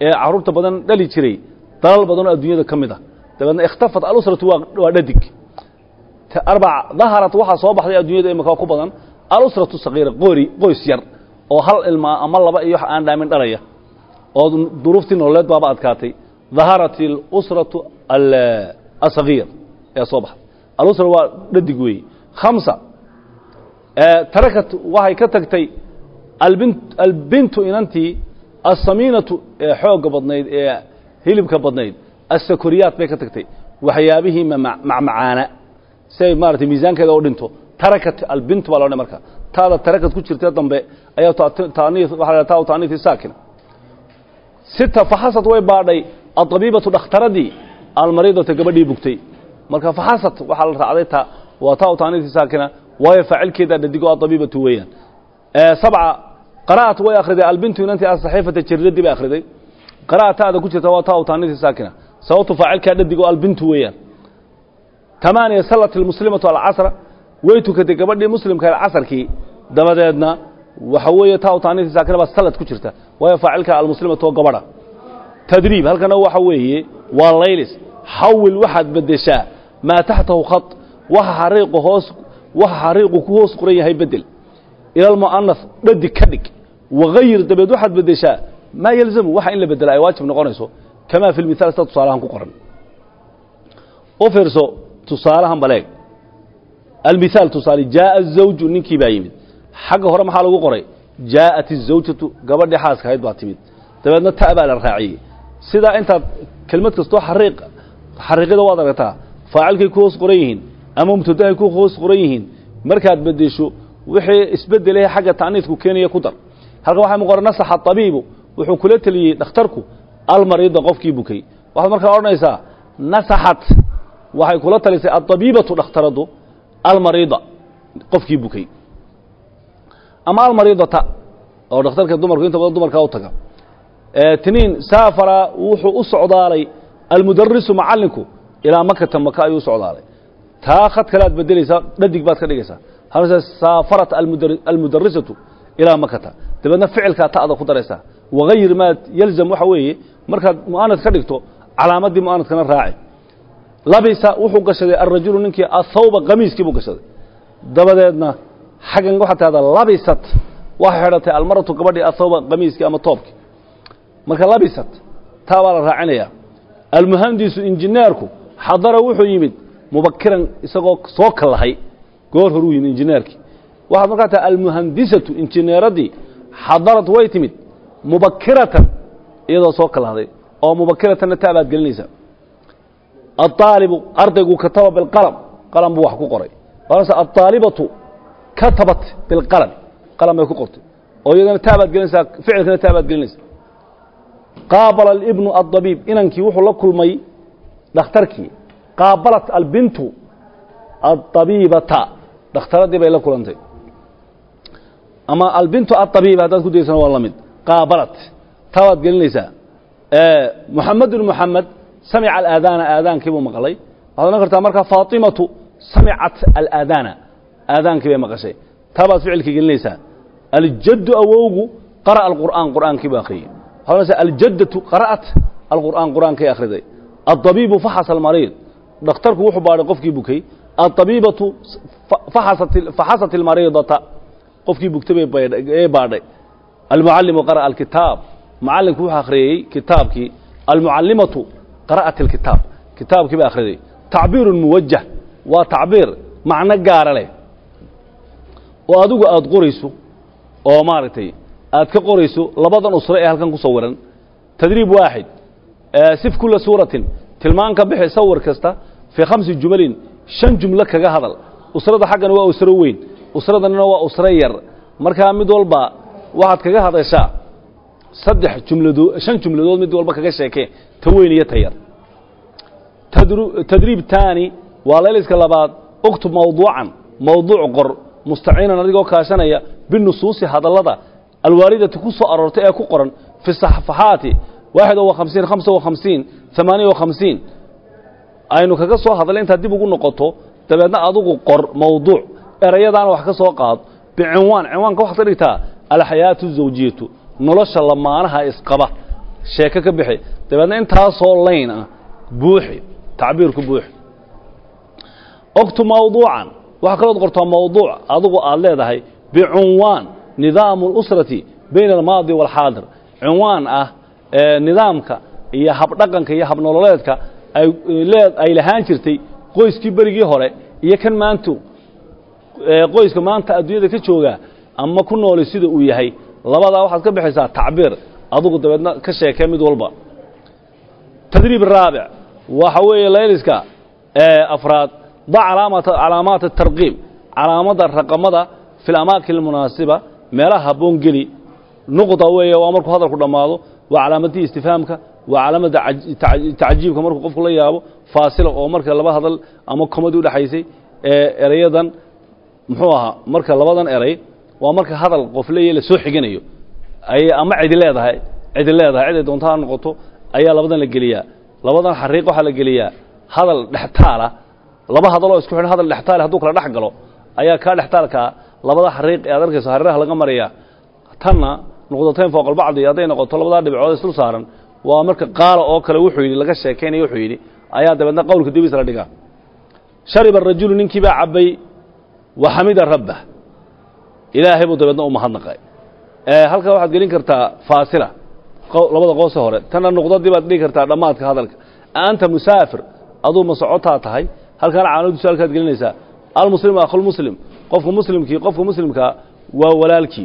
ee carruurta badan dhali jiray dalal badan oo adduunyada ka mid ah dabeedna ikhtafat alusratu waa waa dhadig arbac daharat waxaa soo baxday adduunyada imika ku badan alusratu sagiira qori qoys yar oo hal ilmaa ama laba iyo wax aan dhaamin dhalaya oo duruuftii nololeed baaba adkaatay daharat alusratu asagiir ee soo baxday alusra waa dhadig weeye khamsa tarakat waxay ka tagtay albin albintu inantii asamiinatu ee xoogga badnayd ee hilibka badnayd asakoriyaat bay ka tagtay waxyaabihii macmacaana si ay maaratay miisaankeeda u dhinto tarakat albintu baa loodhan marka taada tarakat ku jirtee dambe ayaa taanii waxa la taa taaniifi saakina sita faxasad way baadhay adabiibatu dhakhtaradii almariidata gabadhii bugtay marka faxasad waxaa la raacday ta waa taa taaniifi saakina waayo faacilkeeda dhadigo adabiibatu weeyaan sabca qara'at way akhriday albintu inantii asaxiifata jariradii bay akhriday qara'a taada ku jirta waa taa taaniifi saakina sababtu faacilkaa dhadigo albintu weeyaan tamaaniya salat ilmuslimatu alcasra way tukatay gabadhii muslimka casarkii dabadeedna waxa weeye taa taaniifi saakina baa salad ku jirta waayo faacilka almuslimatu oo gabadha tadriib halkana waxa weeye waa laylis xawil waxaad bedeshaa maa taxtahu khat waxa xariiqu hoos waxa xariiqu ku hoos qoran yahay bedel ila almu'anas dhadig ka dhig wagayir dabeed waxaad bedeshaa maa yalzamu waxa in la bedela ay waajib noqonayso kamaa fi lmithaal sida tusaalahan ku qoran u fiirso tusaalahan baleeg almithaal tusaale jaaa azawju ninkii baa yimid xagga hore maxaa lagu qoray jaa'at izawjatu gabadhii xaaska ahayd baa timid dabeedna ta baa la raaciyey sidaa intaad kelmad kastoo xariiq xariiqyada waad aragtaa faacilkay ku hoos qoran yihiin ama mubtadahay ku hoos qoran yihiin markaad bedesho wixii isbedelahe xagga ta'niidku keenaya ku dar halkan waxaa mu qoran nasaxa abiibu wuxuu kula teliyey dhakhtarku almariida qofkii bukay waxaad markaa odhanaysaa nasaxat waxay kula talisay adabiibatu dhakhtaradu almariida qofkii bukay ama almariidata oo dhakhtarka dumarku inta badan dumarkaa u taga tiniin saafara wuxuu u socdaalay almudarisu macallinku ilaa makata maka ayuu u socdaalay taa khad kalead bedelaysaa dhadig baad ka dhigaysaa halse saafarat almudarisatu ilaa makata dabeedna ficilkaa ta'da ku daraysaa wagayir maa yalzam waxa weeye markaad mu'anad ka dhigto calaamadii mu'anadkana raaci labisa wuxuu gashaday alrajulu ninkii athawba qamiiskii buu gashaday dabadeedna xaggan waxaa tahdaa labisat waxay xidhatay almaratu gabadhii athawba qamiiskii ama toobkii marka labisat taa baa la raacinayaa almuhandisu injineerku xadara wuxuu yimid mubakiran isagoo soo kallahay goor horuu yimid injineerkii waxaad markaa tahay almuhandisatu injineeradii xadarad way timid mubakiratan iyadoo soo kalahday oo mubakiratanna taa baad gelinaysaa aلطaalibu ardaygu kataba biاlqalm qalam buu wax ku qoray aaalibatu katabat biاlqalm qalam bay ku qortay oo iyadana taa baad gelinaysaa ficilkana taa baad gelinaysaa qaabala اlibnu aلdabiib inankii wuxuu la kulmay dhakhtarkii qaabalat albintu aلطabiibata dhakhtaradii bay la kulantay ama albintu aلطabiiba haddaad ku daysana waa la mid qaabalat taa baad gelinaysaa muxamedun muxamed samica alaadaana aadaankii buu maqlay waxaad odhan kartaa markaa faatimatu samicat alaadaana aadaankii bay maqashay taa baad ficilkii gelinaysaa aljaddu awowgu qara'a alqur'aan qur'aankii buu akhriyey waxaad odhanaysaa aljaddatu qara'at alqur'aan qur'aankay akhriday aldabiibu faxasa almariid dhakhtarku wuxuu baadhay qofkii bukay aldabiibatu faxasat almariidata qofkii bugtay bay baadhay almucallimu qara'a alkitaab macallinku wuxuu akhriyey kitaabkii almucallimatu qara'at alkitaab kitaabkii bay akhriday tacbiirun muwajah waa tacbiir macno gaara leh oo adigu aada qorayso oo maaragtay aad ka qorayso labadan usre ee halkan ku sawiran tadriib waaxid sif kula suuratin tilmaan ka bixi sawir kasta fii khamsi jumalin shan jumlo kaga hadal usrada xaggana waa usro weyn usradanina waa usro yar markaa mid walba waxaad kaga hadashaa saddex jumladood shan jumladood mid walba kaga sheekee ta weyn iyo ta yar tadriib taani waa layliska labaad uktub mawduucan mawduuc qor mustaciinan adigoo kaashanaya binusuusi hadallada alwaalidati ku soo aroortay ee ku qoran fi safaxaati waaxid wa hamsiin hamsa wa hamsiin amaaniya wa hamsiin aynu kaga soo hadalay intaad dib ugu noqoto dabeedna adugu qor mawduuc erayadaana wax ka soo qaad bicinwaan cinwaanka waxaad ka dhigtaa alxayaatu zawjiyatu nolosha lamaanaha isqaba sheeko ka bixi dabeedna intaasoo layn ah buuxi tacbiirku buuxi ogtu mawduucan waxaa kalood qortaa mawduuc adigu aad leedahay bicunwaan nidaamu اlusrati bayna almaadi wاlxaadir cunwaan ah nidaamka iyo habdhaqanka iyo habnololeedka ay lahaan jirtay qoyskii berigii hore iyo kan maantu qoyska maanta adduunyada ka jooga ama ku nooli sida uu yahay labadaa waxaad ka bixaysaa tacbiir adugu dabeedna ka sheekee mid walba tadriib raabic waxa weeye layliska afraad da calaamaat atarqiib calaamada raqamada fi lamaakin almunaasiba meelaha habboon geli nuqda weeye waa markuu hadalku dhammaado waa calaamadii istifhaamka waa calaamada tacjiibka markuu qofku la yaabo faasila oo marka laba hadal ama komadi udhexaysay erayadan muxuu ahaa marka labadan eray waa marka hadal qof leeya la soo xiganayo ay ama cidi leedahay cidi leedahay ciday doonto ha noqoto ayaa labadan la geliyaa labadan xariiq waxaa la geliyaa hadal dhextaala laba hadaloo isku xidhan hadal dhextaale hadduu kala dhex galo ayaa kaa dhextaalkaa labada xariiq ee ad arkayso hareeraha laga maraya tanna nuqdatayn fooqalbacdi hadday noqoto labadaa dhibcood isdul saaran waa marka qaala oo kale wuxuu yidhi laga sheekaynaya wuxuu yidhi ayaa dabeedna qowlka dibiisa la dhigaa shariba arajulu ninkii baa cabbay wa xamida rabbah ilaahay buu dabeedna u mahadnaqay halkaa waxaad gelin kartaa faasila labada qoose hore tanna nuqdadii baad dhigi kartaa dhammaadka hadalka anta musaafir aduu ma socotaa tahay halkaana caalamadu su-aalkaad gelinaysaa almuslimu akhulmuslim qofka muslimkii qofka muslimkaa waa walaalkii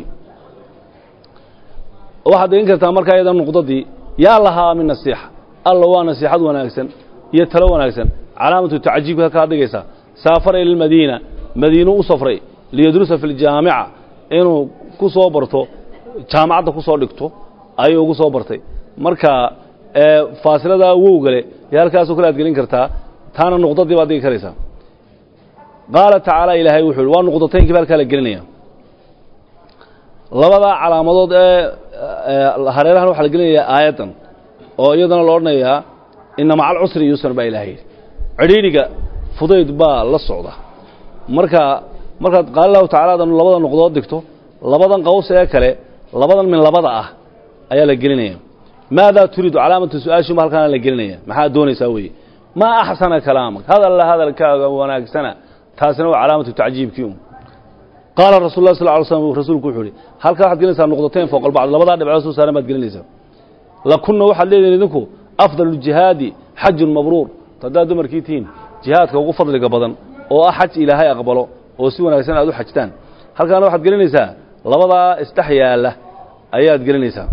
waxaad dhigin kartaa markaa iyada nuqdadii yaa lahaa min nasiixa alla waa nasiixad wanaagsan iyo talo wanaagsan calaamatu tacjiibka halkaa dhigaysaa saafara ila lmadiina madiinu u safray liyadrusa fi ljaamica inuu ku soo barto jaamacadda ku soo dhigto ayuu ugu soo bartay marka faasiladaa wowgale iyo halkaasoo kale aad gelin kartaa taana nuqdadii baad dhigi karaysaa qaala tacaala ilaahay wuxuu yidhi waa nuqdataynkii ba halkaa la gelinaya labadaa calaamadood ee hareerahan waxaa la gelinayaa aayaddan oo iyadana la odhanayaa ina maca alcusri yusran baa ilahay yidhi cidhiidhiga fudayd baa la socda marka markaad qaala lahu tacala adanu labada nuqdood dhigto labadan qaws ee kale labadan min labada ah ayaa la gelinaya maadaa turiidu calaamatu su-aashiuma halkaana la gelinaya maxaad doonaysaa weeye maa axsana kalaamak hadalla hadalkaaga wanaagsana taasina waa calaamatu tacjiibkii um qaala rasul lah sal ly slm rasuulku wuxuu ihi halkaa waxaad gelinaysaa nuqdatayn fooq albacd labadaa dhibcood soo saaran baad gelinaysaa lakunna waxaad leedihin idinku afdal jihaadi xajun mabruur haddaad dumarkii tihiin jihaadka ugu fadliga badan oo ah xaj ilaahay aqbalo oo si wanaagsan aad u xajtaan halkaana waxaad gelinaysaa labadaa isdhex yaalla ayaad gelinaysaa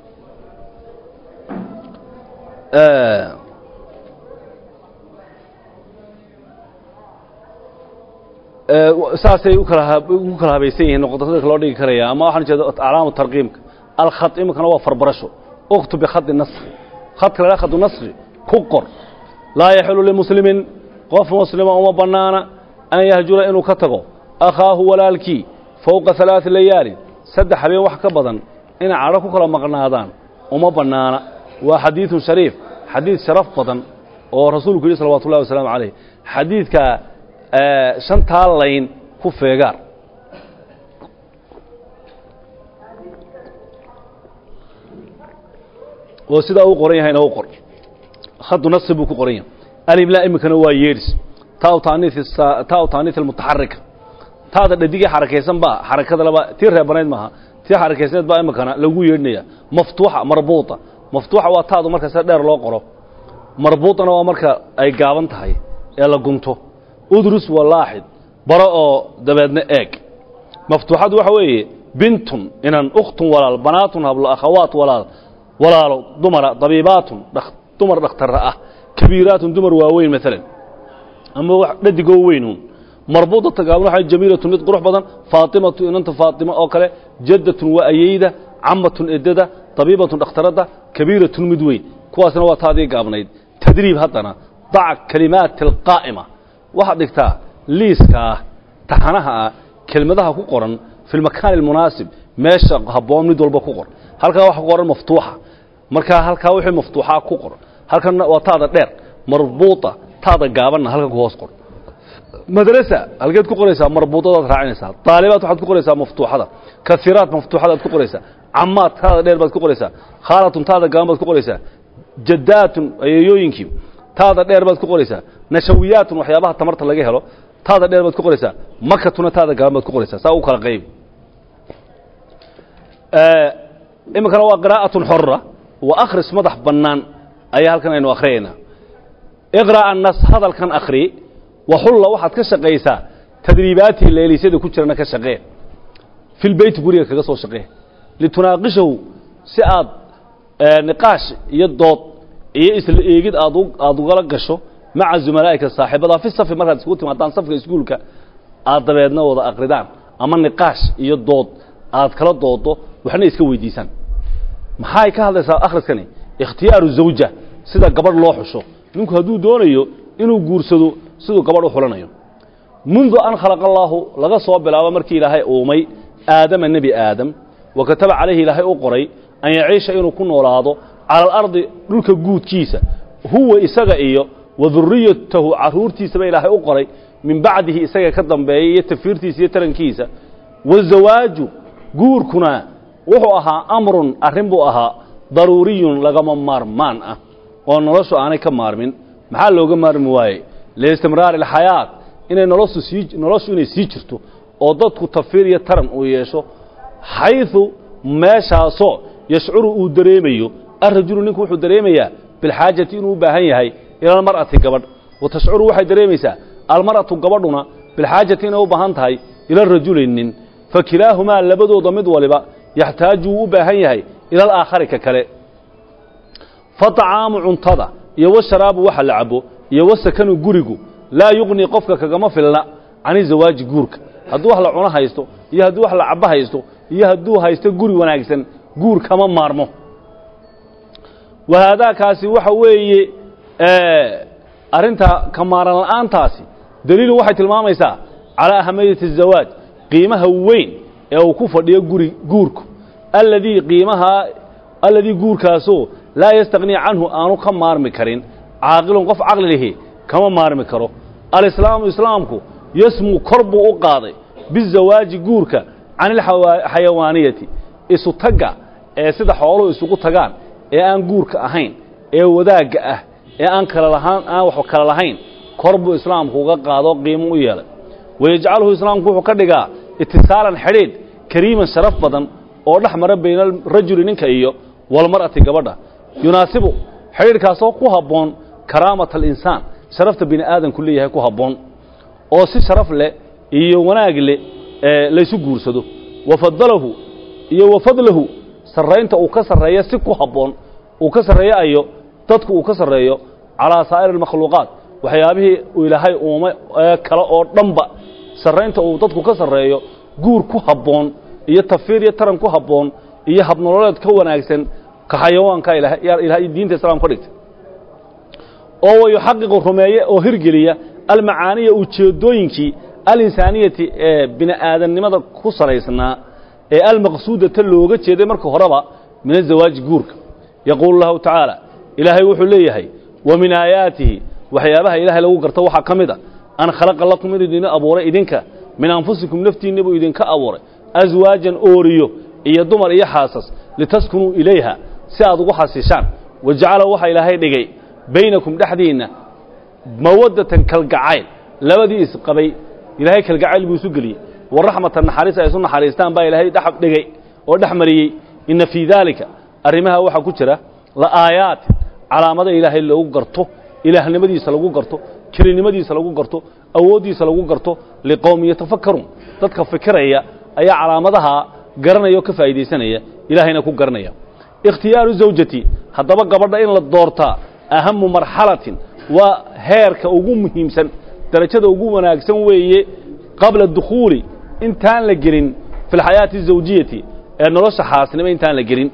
saasay u kala ugu kala habaysan yihiin noqotada loo dhigi karaya ama waxaan jeeda calaamu tarqiimka alkhat imikana waa farbarasho uktu bikhadi nasri khadka la khadu nasri ku qor laa yaxilu limuslimin qof muslima uma bannaana an yahjura inuu ka tago akhaahu walaalkii fowqa halaati layaalin saddex habeen wax ka badan inay cadho ku kala maqnaadaan uma bannaana waa xadiidun shariif xadiid sharaf badan oo rasuulku yidhi salawatu ullahi wasalaamu calayh xadiidkaa shantaa layn ku feegaar oo sidaa uu qoran yahayna u qor khadu nasi buu ku qoran yahay alibla iminkana waa yeedhis taa taa taaniis almutaxarika taada dhadigii xarakaysan baa xarakada laba tii reebanayd maaha tii xarakaysneed baa iminkana lagu yeedhinaya maftuuxa marbuuta maftuuxa waa taadu marka sida dheer loo qoro marbuutana waa marka ay gaaban tahay ee la gunto udrus waa laaxid baro oo dabeedna eeg maftuuxadu waxa weeye bintun inan ukhtun walaal banaatun hablo akhawaat walaal walaalo dumara dabiibaatun dumar dhakhtarra ah kabiiraatun dumar waaweyn maalan ama wax dhadigoo weynuun marbuudata gaaban waxa jamiilatun mid qurux badan faatimatu inanta faatima oo kale jaddatun waa ayeyda camatun edada dabiibatun dhakhtaradda kabiiratun mid weyn kuwaasna waa taadii gaabnayd tadriib haddana dac kalimaati alqaa'ima waxaad dhigtaa liiska ah taxanaha ah kelmadaha ku qoran fi lmakaani almunaasib meesha habboon mid walba ku qor halkaa waxa ku qoran maftuuxa markaa halkaa wixii maftuuxaa ku qor halkanna waa taada dheer marbuuta taada gaabanna halkan ku hoos qor madrasa halkeed ku qoraysaa marbuudadaad raacinaysaa daalibaad waxaad ku qoraysaa maftuuxada kaiiraat maftuuxadaad ku qoraysaa camaad taada dheer baad ku qoraysaa khaalatun taada gaaban baad ku qoraysaa jadaatun ayeeyooyinkii taada dheer baad ku qoraysaa nashawiyaatun waxyaabaha tamarta laga helo taada dheer baad ku qoraysaa makatuna taada gaaban baad ku qoraysaa saa u kala qayb iminkana waa qiraa'atun xorra waa akhris madax bannaan ayaa halkan aynu akhriyaynaa iqra' annas hadalkan akhri waxulla waxaad ka shaqaysaa tadriibaatii leelisyada ku jirana ka shaqee filbeyti guriga kaga soo shaqee litunaaqishahu si aad niqaash iyo dood iyo isla eegid aad aada ugala gasho maca zumalaa'ika saaxiibada fi safi markaad iskugu timaadaan safka iskuulka aad dabeedna wada akridaan ama niqaash iyo dood aad kala doodo waxna iska weydiisaan maxay ka hadlaysaa akhriskani ikhtiyaaru zawja sida gabadh loo xusho ninku hadduu doonayo inuu guursado siduu gabadh u xulanayo mundu an khalaqa allaahu laga soo bilaabo markii ilaahay uumay aadama nebi aadam wa kataba calayhi ilaahay u qoray an yaciisha inuu ku noolaado cala alardi dhulka guudkiisa huwa isaga iyo wa duriyatahu carruurtiisaba ilaahay u qoray min bacdihi isaga ka dambeeya iyo tafiirtiisa iyo tarankiisa wazawaaju guurkuna wuxuu ahaa amrun arrin buu ahaa daruuriyun lagama maarmaan ah oo noloshu aanay ka maarmin maxaa looga maarmi waaye liistimraari alxayaat inay noloshu sii noloshu inay sii jirto oo dadku tafiir iyo taran uu yeesho xayثu meeshaasoo yashcuru uu dareemayo arajulu ninku wuxuu dareemayaa bilxaajati inuu u baahan yahay ila almar'ati gabadh wa tashcuru waxay dareemaysaa almar'atu gabadhuna bilxaajati inay u baahan tahay ila rajuli nin fakilaahumaa labadooda mid waliba yaxtaaju wuu u baahan yahay ila alaakhari ka kale faطacaamu cuntada iyo washaraabu waxa la cabo iyo wasakanu gurigu laa yuqni qofka kagama filna cani zawaaji guurka hadduu wax la cuno haysto iyo hadduu wax la cabo haysto iyo hadduu haysto guri wanaagsan guur kama maarmo wahaadaakaasi waxa weeye arrinta ka maaran la'aantaasi daliilu waxay tilmaamaysaa calaa ahamiyati الzawaaj qiimaha weyn ee uu ku fadhiyo guri guurku alladii qiimahaa alladii guurkaasoo laa yastaqnii canhu aanu ka maarmi karin caaqilun qof caqli lihi kama maarmi karo alislaamu islaamku yasmu kor buu u qaaday bizawaaji guurka can ilxayawaaniyati isu tagga ee sida xooluhu isugu tagaan ee aan guurka ahayn ee wadaagga ah ee aan kala lahaan aan wax kala lahayn kor buu islaamku uga qaado qiimo u yeelay wayajcaluhu islaamku wuxuu ka dhigaa itisaalan xidhiidh kariiman sharaf badan oo dhex mara bayna alrajuli ninka iyo walmar'ati gabadha yunaasibu xidhiidhkaasoo ku habboon karaamata alinsaan sharafta bini aadanku leeyahay ku habboon oo si sharaf leh iyo wanaag leh laysu guursado wafadalahu iyo wafadlahu sarraynta uu ka sarreeyo si ku habboon uu ka sarreeyo ayo dadku uu ka sarreeyo calaa saa'iri almakhluuqaat waxyaabihii uu ilaahay uumay ee kale oo dhanba sarraynta uu dadku ka sarreeyo guur ku habboon iyo tafiir iyo taran ku habboon iyo habnololeed ka wanaagsan ka xayawaanka ilaahay diinta islaamka ka dhigtay oo wayuxaqiqu rumeeye oo hirgeliya almacaaniya ujeeddooyinkii alinsaaniyati ee bini aadamnimada ku salaysnaa ee almaqsuudata looga jeeday marka horeba min azawaaji guurka yaquulu lahu tacaala ilaahay wuxuu leeyahay wa min aayaatihi waxyaabaha ilaahay lagu garto waxaa ka mid a an khalaqa lakum inuu idin abuuray idinka min anfusikum naftiinna buu idinka abuuray aswaajan ooriyo iyo dumar iyo xaasas litaskunuu ilayha si aad ugu xasishaan wa jacala waxaa ilaahay dhigay baynakum dhexdiinna mawaddatan kalgacayl labadii isqabay ilaahay kalgacayl buu isu geliyey wa raxmatan naxariis ay isu naxariistaan baa ilaahay dhex dhigay oo dhex mariyey inna fii daalika arrimaha waxaa ku jira la aayaat calaamada ilaahay lagu garto ilaahnimadiisa lagu garto kelinimadiisa lagu garto awooddiisa lagu garto liqowmi yatafakkaruun dadka fikiraya ayaa calaamadaha garanaya oo ka faa'iidaysanaya ilaahayna ku garanaya ikhtiyaaru zawjati haddaba gabadha in la doortaa ahamu marxalatin waa heerka ugu muhiimsan darajada ugu wanaagsan weeye qabla dukhuuli intaan la gelin fi alxayaati azawjiyati ee nolosha xaasnimo intaan la gelin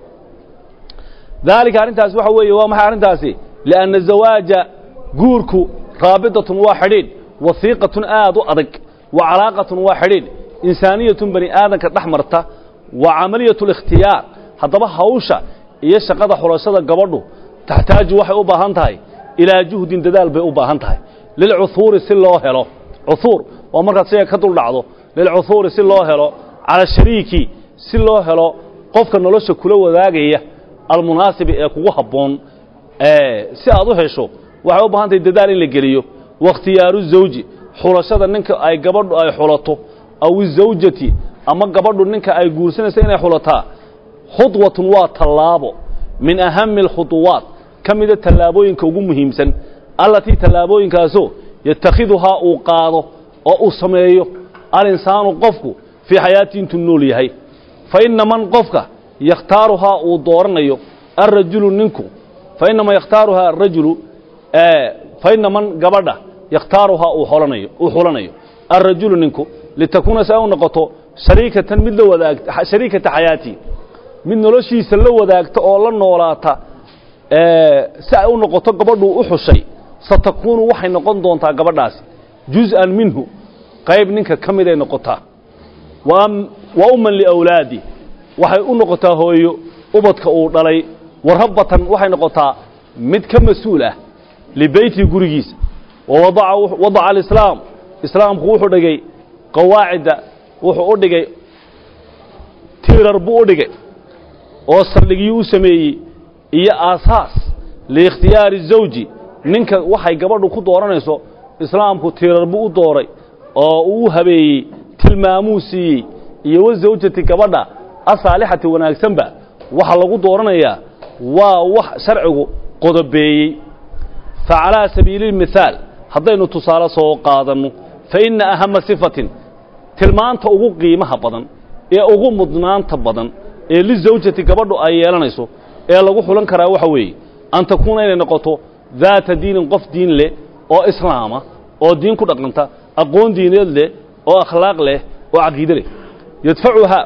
daalika arrintaasi waxa weeye waa maxay arrintaasi lianna zawaaja guurku raabitatun waa xidhiidh wasiiqatun aad u adag wa calaaqatun waa xidhiidh insaaniyatun bani aadanka dhex marta wa camaliyatu اlikhtiyaar haddaba hawsha iyo shaqada xulashada gabadhu taxtaaju waxay u baahan tahay ilaa juhdin dadaal bay u baahan tahay lilcuhuuri si loo helo cuhuur waa markaad shayga ka dul dhacdo lilcuhuuri si loo helo cala shariiki si loo helo qofka nolosha kula wadaagaya almunaasibi ee kugu habboon si aad u hesho waxay u baahan tahay dadaal in la geliyo wakhtiyaaru zawji xulashada ninka ay gabadhu ay xulato aw izawjati ama gabadhu ninka ay guursanaysa inay xulataa khudwatun waa tallaabo min ahami alkhuduwaat ka mida tallaabooyinka ugu muhiimsan allatii tallaabooyinkaasoo yatakhiduhaa uu qaado oo uu sameeyo alinsaanu qofku fii xayaatii intuu nool yahay fa inna man qofka yakhtaaruhaa uu dooranayo alrajulu ninku fa inama yakhtaaruhaa arajulu fa inna man gabadha yakhtaaruhaa uu xolanayo uu xulanayo alrajulu ninku litakuuna si ay u noqoto shariikatan mid la wadaagta shariikata xayaatii mid noloshiisa la wadaagta oo la noolaata si ay u noqoto gabadhuu u xushay satakuunu waxay noqon doontaa gabadhaasi juz-an minhu qayb ninka ka miday noqotaa wa umman liawlaadi waxay u noqotaa hooyo ubadka uu dhalay wa rabbatan waxay noqotaa mid ka mas-uul ah libeytii gurigiisa wawadaca alislaam islaamku wuxuu dhigay qawaacidda wuxuu u dhigay tiirar buu u dhigay oo saldhigiyuu u sameeyey iyo aasaas liikhtiyaari zawji ninka waxay gabadhu ku dooranayso islaamku tiirar buu u dooray oo uu u habeeyey tilmaamuu siiyey iyo wa zawjati gabadha asaalixati wanaagsanba waxa lagu dooranayaa waa wax sharcigu qodobeeyey fa calaa sabiili lmithaal haddaynu tusaale soo qaadanno fa inna ahama sifatin tilmaanta ugu qiimaha badan ee ugu mudnaanta badan ee lizawjati gabadhu ay yeelanayso ee lagu xulan karaa waxa weeye an takuuna inay noqoto daata diinin qof diin leh oo islaama oo diin ku dhaqanta aqoon diineed leh oo akhlaaq leh oo caqiide leh yadfacuhaa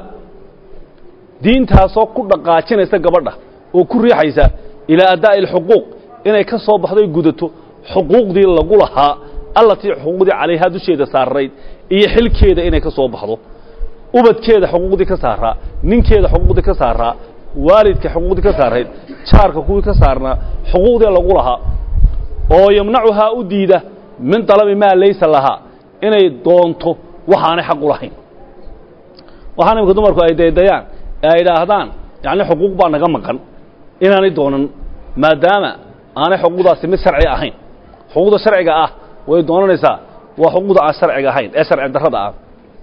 diintaasoo ku dhaqaajinaysa gabadha oo ku riixaysa ilaa addaa'i alxuquuq inay ka soo baxdo ay gudato xuquuqdii lagu lahaa allatii xuquuqdii calayhaa dusheeda saarayd iyo xilkeeda inay ka soo baxdo ubadkeeda xuquuqdii ka saaraa ninkeeda xuquuqdii ka saaraa waalidka xuquuqdii ka saarayd jaarka kuwii ka saarnaa xuquuqdii lagu lahaa oo yamnacuhaa u diida min dalabi maa laysa lahaa inay doonto waxaanay xaq u lahayn waxaan imika dumarku ay daydayaan ee ay idhaahdaan yacni xuquuq baa naga maqan inaanay doonan maadaama aanay xuquuqdaasi mid sharci ahayn xuquuqda sharciga ah way doonanaysaa waa xuquuqda aan sharciga ahayn ee sharci darrada ah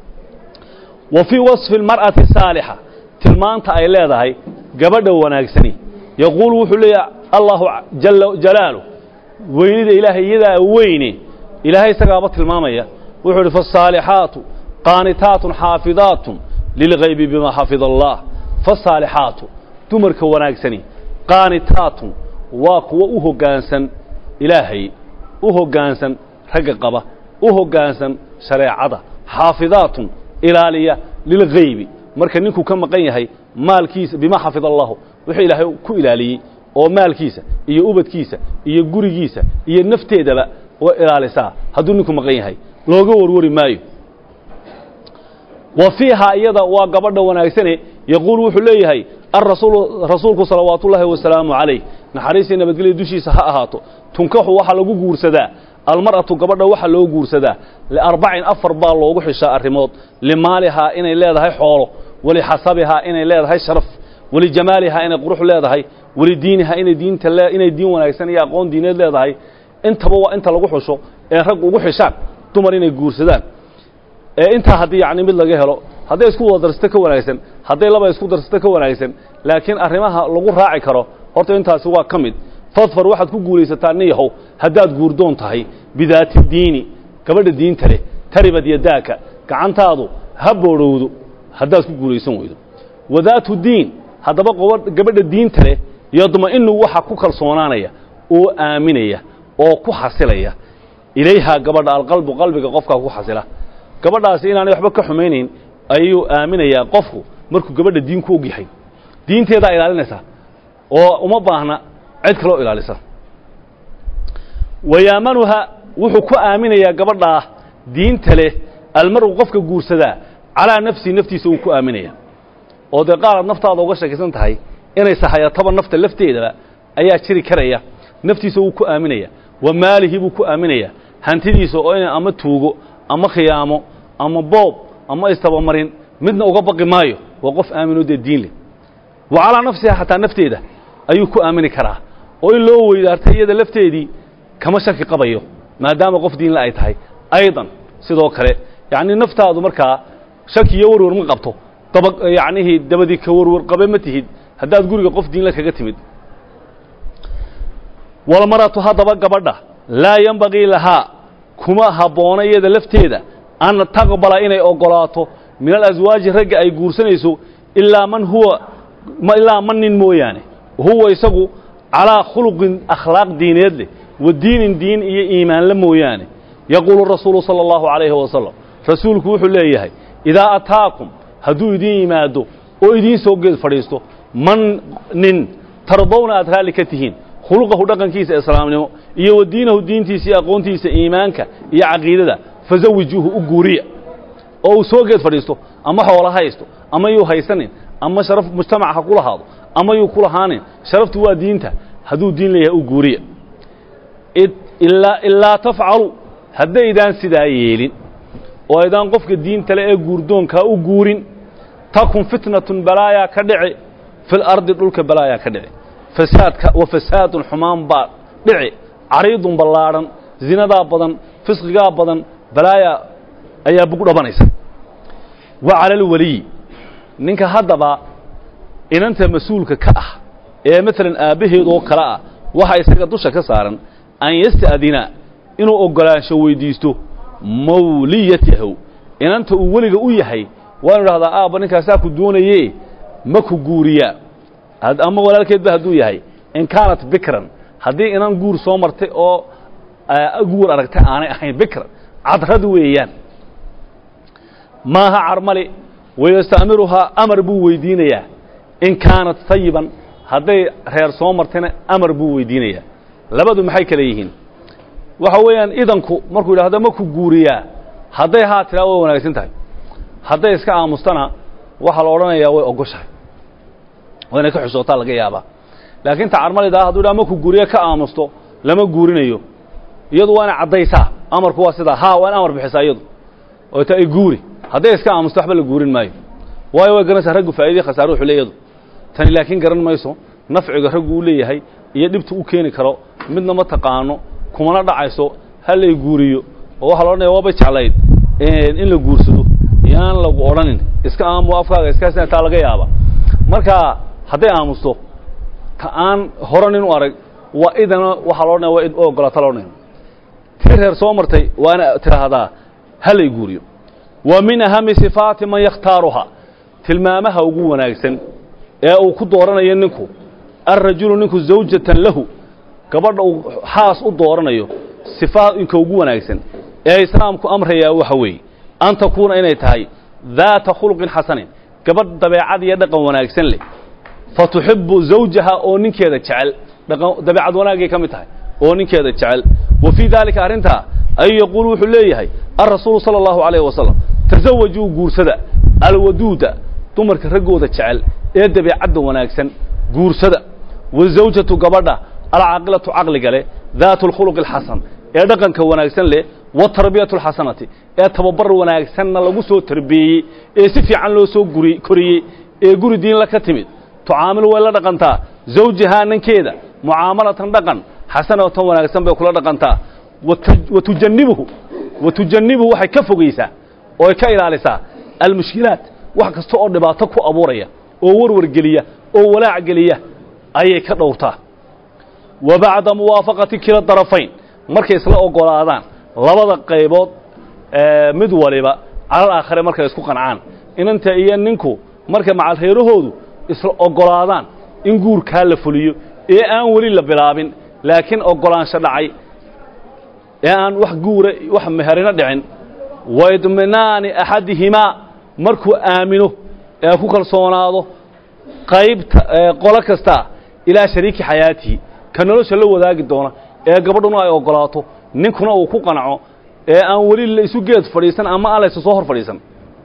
wa fii wasfi almar'ati saalixa tilmaanta ay leedahay gabadha wanaagsani yaquulu wuxuu leeyahay allahu jala jalaalu weynida ilaahay iyadaa weyne ilaahay isagaaba tilmaamaya wuxuu idhi faasaalixaatu qaanitaatun xaafidaatun lilgaybi bimaa xafida allah faasaalixaatu dumarka wanaagsani qaanitaatun waa kuwo u hoggaansan ilaahay u hoggaansan ragga qaba u hoggaansan shareecada xaafidaatun ilaaliya lilgaybi marka ninkuu ka maqan yahay maalkiisa bimaa xafida allahu wuxuu ilaahay ku ilaaliyey oo maalkiisa iyo ubadkiisa iyo gurigiisa iyo nafteedaba way ilaalisaa hadduu ninku maqan yahay looga warwari maayo wa fiihaa iyada waa gabadha wanaagsane yaquulu wuxuu leeyahay arasuulu rasuulku salawaatu ullaahi wasalaamu calayh naxariistii nabadgelya dushiisa ha ahaato tunkaxu waxaa lagu guursadaa almar'atu gabadha waxaa loo guursadaa liarbacin afar baa loogu xishaa arrimood limaalihaa inay leedahay xoolo walixasabihaa inay leedahay sharaf walijamaalihaa inay qurux leedahay walidiinihaa inay diinta le inay diin wanaagsan iyo aqoon diineed leedahay intaba waa inta lagu xusho ee rag ugu xishaan dumar inay guursadaan ee intaa haddii yacni mid laga helo hadday isku wada darsato ka wanaagsan hadday laba isku darsato ka wanaagsan laakiin arrimaha lagu raaci karo horta intaasi waa ka mid fadfar waxaad ku guulaysataa niyahow haddaad guurdoon tahay bidaati diini gabadha diinta leh taribad yadaaka gacantaadu ha boodhowdo haddaad ku guulaysan weydo wadaatu diin haddaba gabadha diinta leh yadma'inu waxa ku kalsoonaanaya oo aaminaya oo ku xasilaya ilayhaa gabadha alqalbu qalbiga qofkaa ku xasila gabadhaasi inaanay waxba ka xumaynayn ayuu aaminayaa qofku markuu gabadha diin ku og yahay diinteedaa ilaalinaysaa oo uma baahna cid kaloo ilaalisa wayaamanuha wuxuu ku aaminayaa gabadhaa diinta leh almar'u qofka guursadaa calaa nafsihi naftiisa uu ku aaminaya oo dee qaaraad naftaada uga sheekaysan tahay inay sahayataba nafta lafteedaba ayaa jiri karaya naftiisa wuu ku aaminaya wa maalihi buu ku aaminaya hantidiisa oo ina ama tuugo ama khiyaamo ama boob ama istabamarin midna uga baqi maayo waa qof aaminoo dee diin leh wa calaa nafsiha xataa nafteeda ayuu ku aamini karaa oo in loo weydaartay iyada lafteedii kama shaki qabayo maadaama qof diinle ay tahay aydan sidoo kale yacni naftaadu markaa shaki iyo warwar ma qabto daba yacnihii dabadii ka warwar qabe ma tihid haddaad guriga qof diinle kaga timid walmaratu haddaba gabadha laa yembagii lahaa kuma habboona iyada lafteeda an taqbala inay oggolaato min alaswaaji ragga ay guursanayso ilaa man huwa ilaa man nin mooyaane huwa isagu calaa khuluqin akhlaaq diineed leh wa diinin diin iyo iimaanle mooyaane yaquulu rasuulu sala allahu calayhi wasalam rasuulku wuxuu leeyahay idaa ataakum hadduu idiin yimaado oo idiin soo geed fadhiisto man nin tardowna aad raalli ka tihiin khuluqahu dhaqankiisa islaamnimo iyo wa diinahu diintiisa iyo aqoontiisa iimaanka iyo caqiidada fazawijuuhu u guuriya oo uu soo geed fadhiisto ama xoola haysto ama yuu haysanin ama sharaf mujtamac ha ku lahaado ama yuu ku lahaanin sharaftu waa diinta hadduu diin leeyahay u guuriya ilaa tafcalu haddaydaan sidaa yeelin oo aydaan qofka diintale ee guurdoonkaa u guurin takun fitnatun balaayaa ka dhici fil ardi dhulka balaayaa ka dhici fasaadka wa fasaadun xumaan baa dhici cariidun ballaadhan zinadaa badan fisqigaa badan balaayaa ayaa bug dhabanaysa wa cala alweliyi ninka haddaba inanta mas-uulka ka ah ee maalan aabbaheed oo kale ah waxaa isaga dusha ka saaran an yasta'dina inuu oggolaansho weyddiisto mawliyatahu inanta uu weliga u yahay waanu idhahdaa aabba ninkaasaa ku doonaye ma ku guuriyaa ama walaalkeedba hadduu yahay in kaanat bikran haddii inan guur soo martay oo guur aragtay aanay ahayn bikran cadrad weeyaan maaha carmali wayasta'miruhaa amar buu weydiinayaa in kaanat tayiban hadday reer soo martayna amar buu weydiinayaa labadu maxay kale yihiin waxa weeyaan idanku markuu yidhahdo ma ku guuriyaa hadday haa tiraa way wanaagsan tahay hadday iska aamustana waxaa la odhanayaa way ogoshahay oo inay ka xusootaa laga yaabaa laakiin ta carmalidaa hadduu yidhaha ma ku guuriya ka aamusto lama guurinayo iyadu waa inay caddaysaa amarku waa sidaa haa waa in amar bixisaa iyadu oo ta ay guuri hadday iska aamusto waxba la guurin maayo waayo way garanaysaa raggu faa'iidii khasaare wuxuu leeyadu tani laakiin garan mayso nafciga raggu u leeyahay iyo dhibta u keeni karo midna ma taqaano kumana dhacayso ha lay guuriyo oo waxaa la odhanaya waaba jeclayd in la guursado iyo aan lagu odhanin iska aamu afkaaga iskaasina taa laga yaaba marka hadday aamusto ta aan hore nin u arag waa idana waxaa la odhanaya waa id u ogolaata la odhanaya tii reer soo martay waa ina tidhaahdaa ha lay guuriyo wa min ahami sifaati man yakhtaaruhaa tilmaamaha ugu wanaagsan ee uu ku dooranayo ninku alrajulu ninku zawjatan lahu gabadha uu xaas u dooranayo sifaadinka ugu wanaagsan ee islaamku amrayaa waxa weeye an takuuna inay tahay daata khuluqin xasanin gabadh dabeecad iyo dhaqan wanaagsan leh fa tuxibu zawjaha oo ninkeeda jecel dabeecad wanaagay ka mid tahay oo ninkeeda jecel wa fii daalika arrintaa ayuu yaquulu wuxuu leeyahay alrasuulu sala allahu calayh wasalam tasawajuu guursada alwaduuda dumarka raggooda jecel ee dabeecadda wanaagsan guursada wazawjatu gabadha alcaaqilatu caqliga leh daatu alkhuluqi alxasan ee dhaqanka wanaagsan leh watarbiyatu alxasanati ee tababar wanaagsanna lagu soo tarbeeyey ee si fiican loo soo guri koriyey ee guri diinla ka timid tucaamilu way la dhaqantaa zawjahaa ninkeeda mucaamalatan dhaqan xasanatan wanaagsan bay kula dhaqantaa wa tujannibuhu wa tujannibuhu waxay ka fogaysaa oo ay ka ilaalisaa almushkilaat wax kasta oo dhibaato ku abuuraya oo warwar geliya oo walaac geliya ayay ka dhowrtaa wa bacda muwaafaqati kila darafayn markay isla ogolaadaan labada qaybood mid waliba calal aakhare markay isku qancaan inanta iyo ninku markay macalreerahoodu isla ogolaadaan in guurkaa la fuliyo ee aan weli la bilaabin laakiin ogolaansho dhacay ee aan wax guura wax meherino dhicin waidminaani axadihimaa markuu aamino ee ku kalsoonaado qaybta qolo kasta ilaa shariiki xayaatihi ka nolosha la wadaagi doona ee gabadhuna ay ogolaato ninkuna uu ku qanco ee aan weli la isu geed fadhiisan ama aan laysu soo hor fadhiisan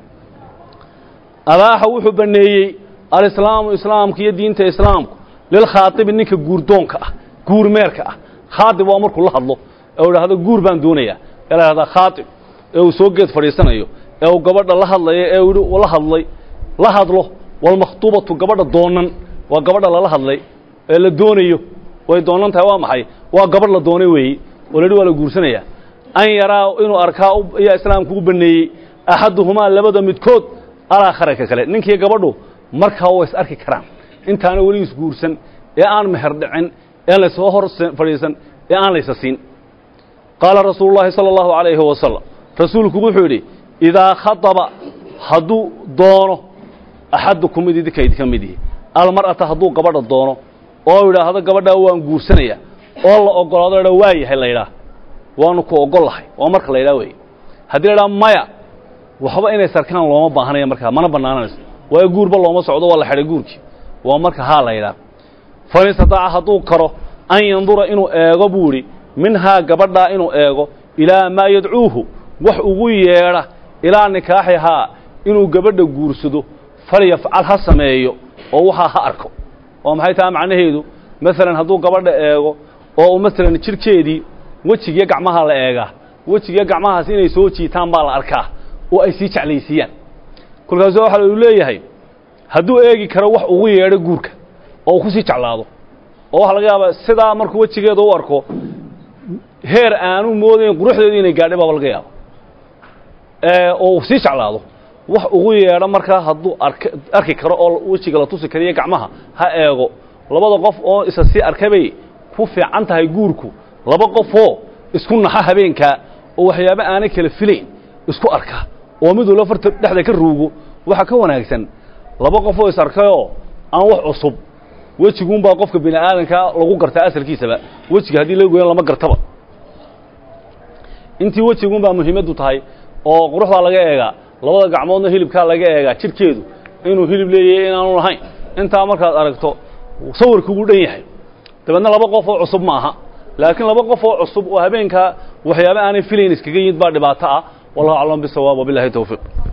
abaaxa wuxuu banneeyey alislaamu islaamka iyo diinta islaamku lilkhaatibi ninka guurdoonka ah guurmeerka ah khaatib waa markuu la hadlo ee uu idhahdo guur baan doonayaa ee la idhahdaa khaatib ee uu soo geed fadhiisanayo ee uu gabadha la hadlayo ee uu la hadlay la hadlo walmakhtuubatu gabadha doonan waa gabadha lala hadlay ee la doonayo way doonan tahay waa maxay waa gabadh la doonay weeye oo la yidhi waa la guursanaya an yaraa inuu arkaa ayaa islaamku u baneeyey axaduhumaa labada midkood alaakhara ka kale ninkiiyo gabadhu markaa way is arki karaan intaana weli isguursan ee aan meher dhicin ee aan laysoo hor fadhiisan ee aan laysa siin qaala rasuulu llaahi sala allahu calayhi wasalam rasuulku wuxuu yidhi idaa khadaba hadduu doono axadukum mid idinka idinka mid yihi almar'ata hadduu gabadha doono oo yidhaahdo gabadhaa waan guursanaya oo la ogolaado la waa yahay la yidhaah waanu ku ogol lahay waa marka la yidhaha weeye haddii la idhaha maya waxba inay sarkaan looma baahanaya markaa mana bannaananayso waayo guurba looma socdo waa la xidhay guurkii waa marka haa la yidhaah fain istataaca hadduu karo an yandura inuu eego buu idhi minhaa gabadhaa inuu eego ilaa maa yadcuuhu wax ugu yeedha ilaa nikaaxihaa inuu gabadha guursado falyafcal ha sameeyo oo waxaa ha arko oo maxay tahay macnaheedu maalan hadduu gabadha eego oo maalan jidhkeedii wejigiyo gacmaha la eegaa wejigiyo gacmahaas inay soo jiitaan baa la arkaa oo ay sii jeclaysiiyaan kolkaasu waxaa lu leeyahay hadduu eegi karo wax ugu yeedho guurka oo uu ku sii jeclaado oo waxaa laga yaabaa sidaa markuu wejigeeda u arko heer aanu moodayn quruxdeedu inay gaadhay baaba laga yaaba oo uu sii jeclaado wax ugu yeedho markaa hadduu ark arki karo oo wejiga la tusi kariyo gacmaha ha eego labada qof oo isa sii arkay bay ku fiican tahay guurku laba qofoo isku naxa habeenkaa oo waxyaabo aanay kala filayn isku arka oo mid walba farta dhexda ka ruugo waxaa ka wanaagsan laba qofoo is arkayoo aan wax cusub wejiguunbaa qofka bini aadankaa lagu gartaa asalkiisaba wejiga haddii la goyan lama gartaba intii wejiguunbaa muhiimaddu tahay oo quruxdaa laga eegaa labada gacmoodna hilibkaa laga eegaa jidhkeedu inuu hilib leeyahay inaanu lahayn intaa markaad aragto sawirkuugu dhan yahay dabeedna laba qof oo cusub ma aha laakiin laba qof oo cusub oo habeenkaa waxyaaba aanay filayn iskaga yimid baa dhibaato ah wallahu aclam bisawaab wabilahi towfiiq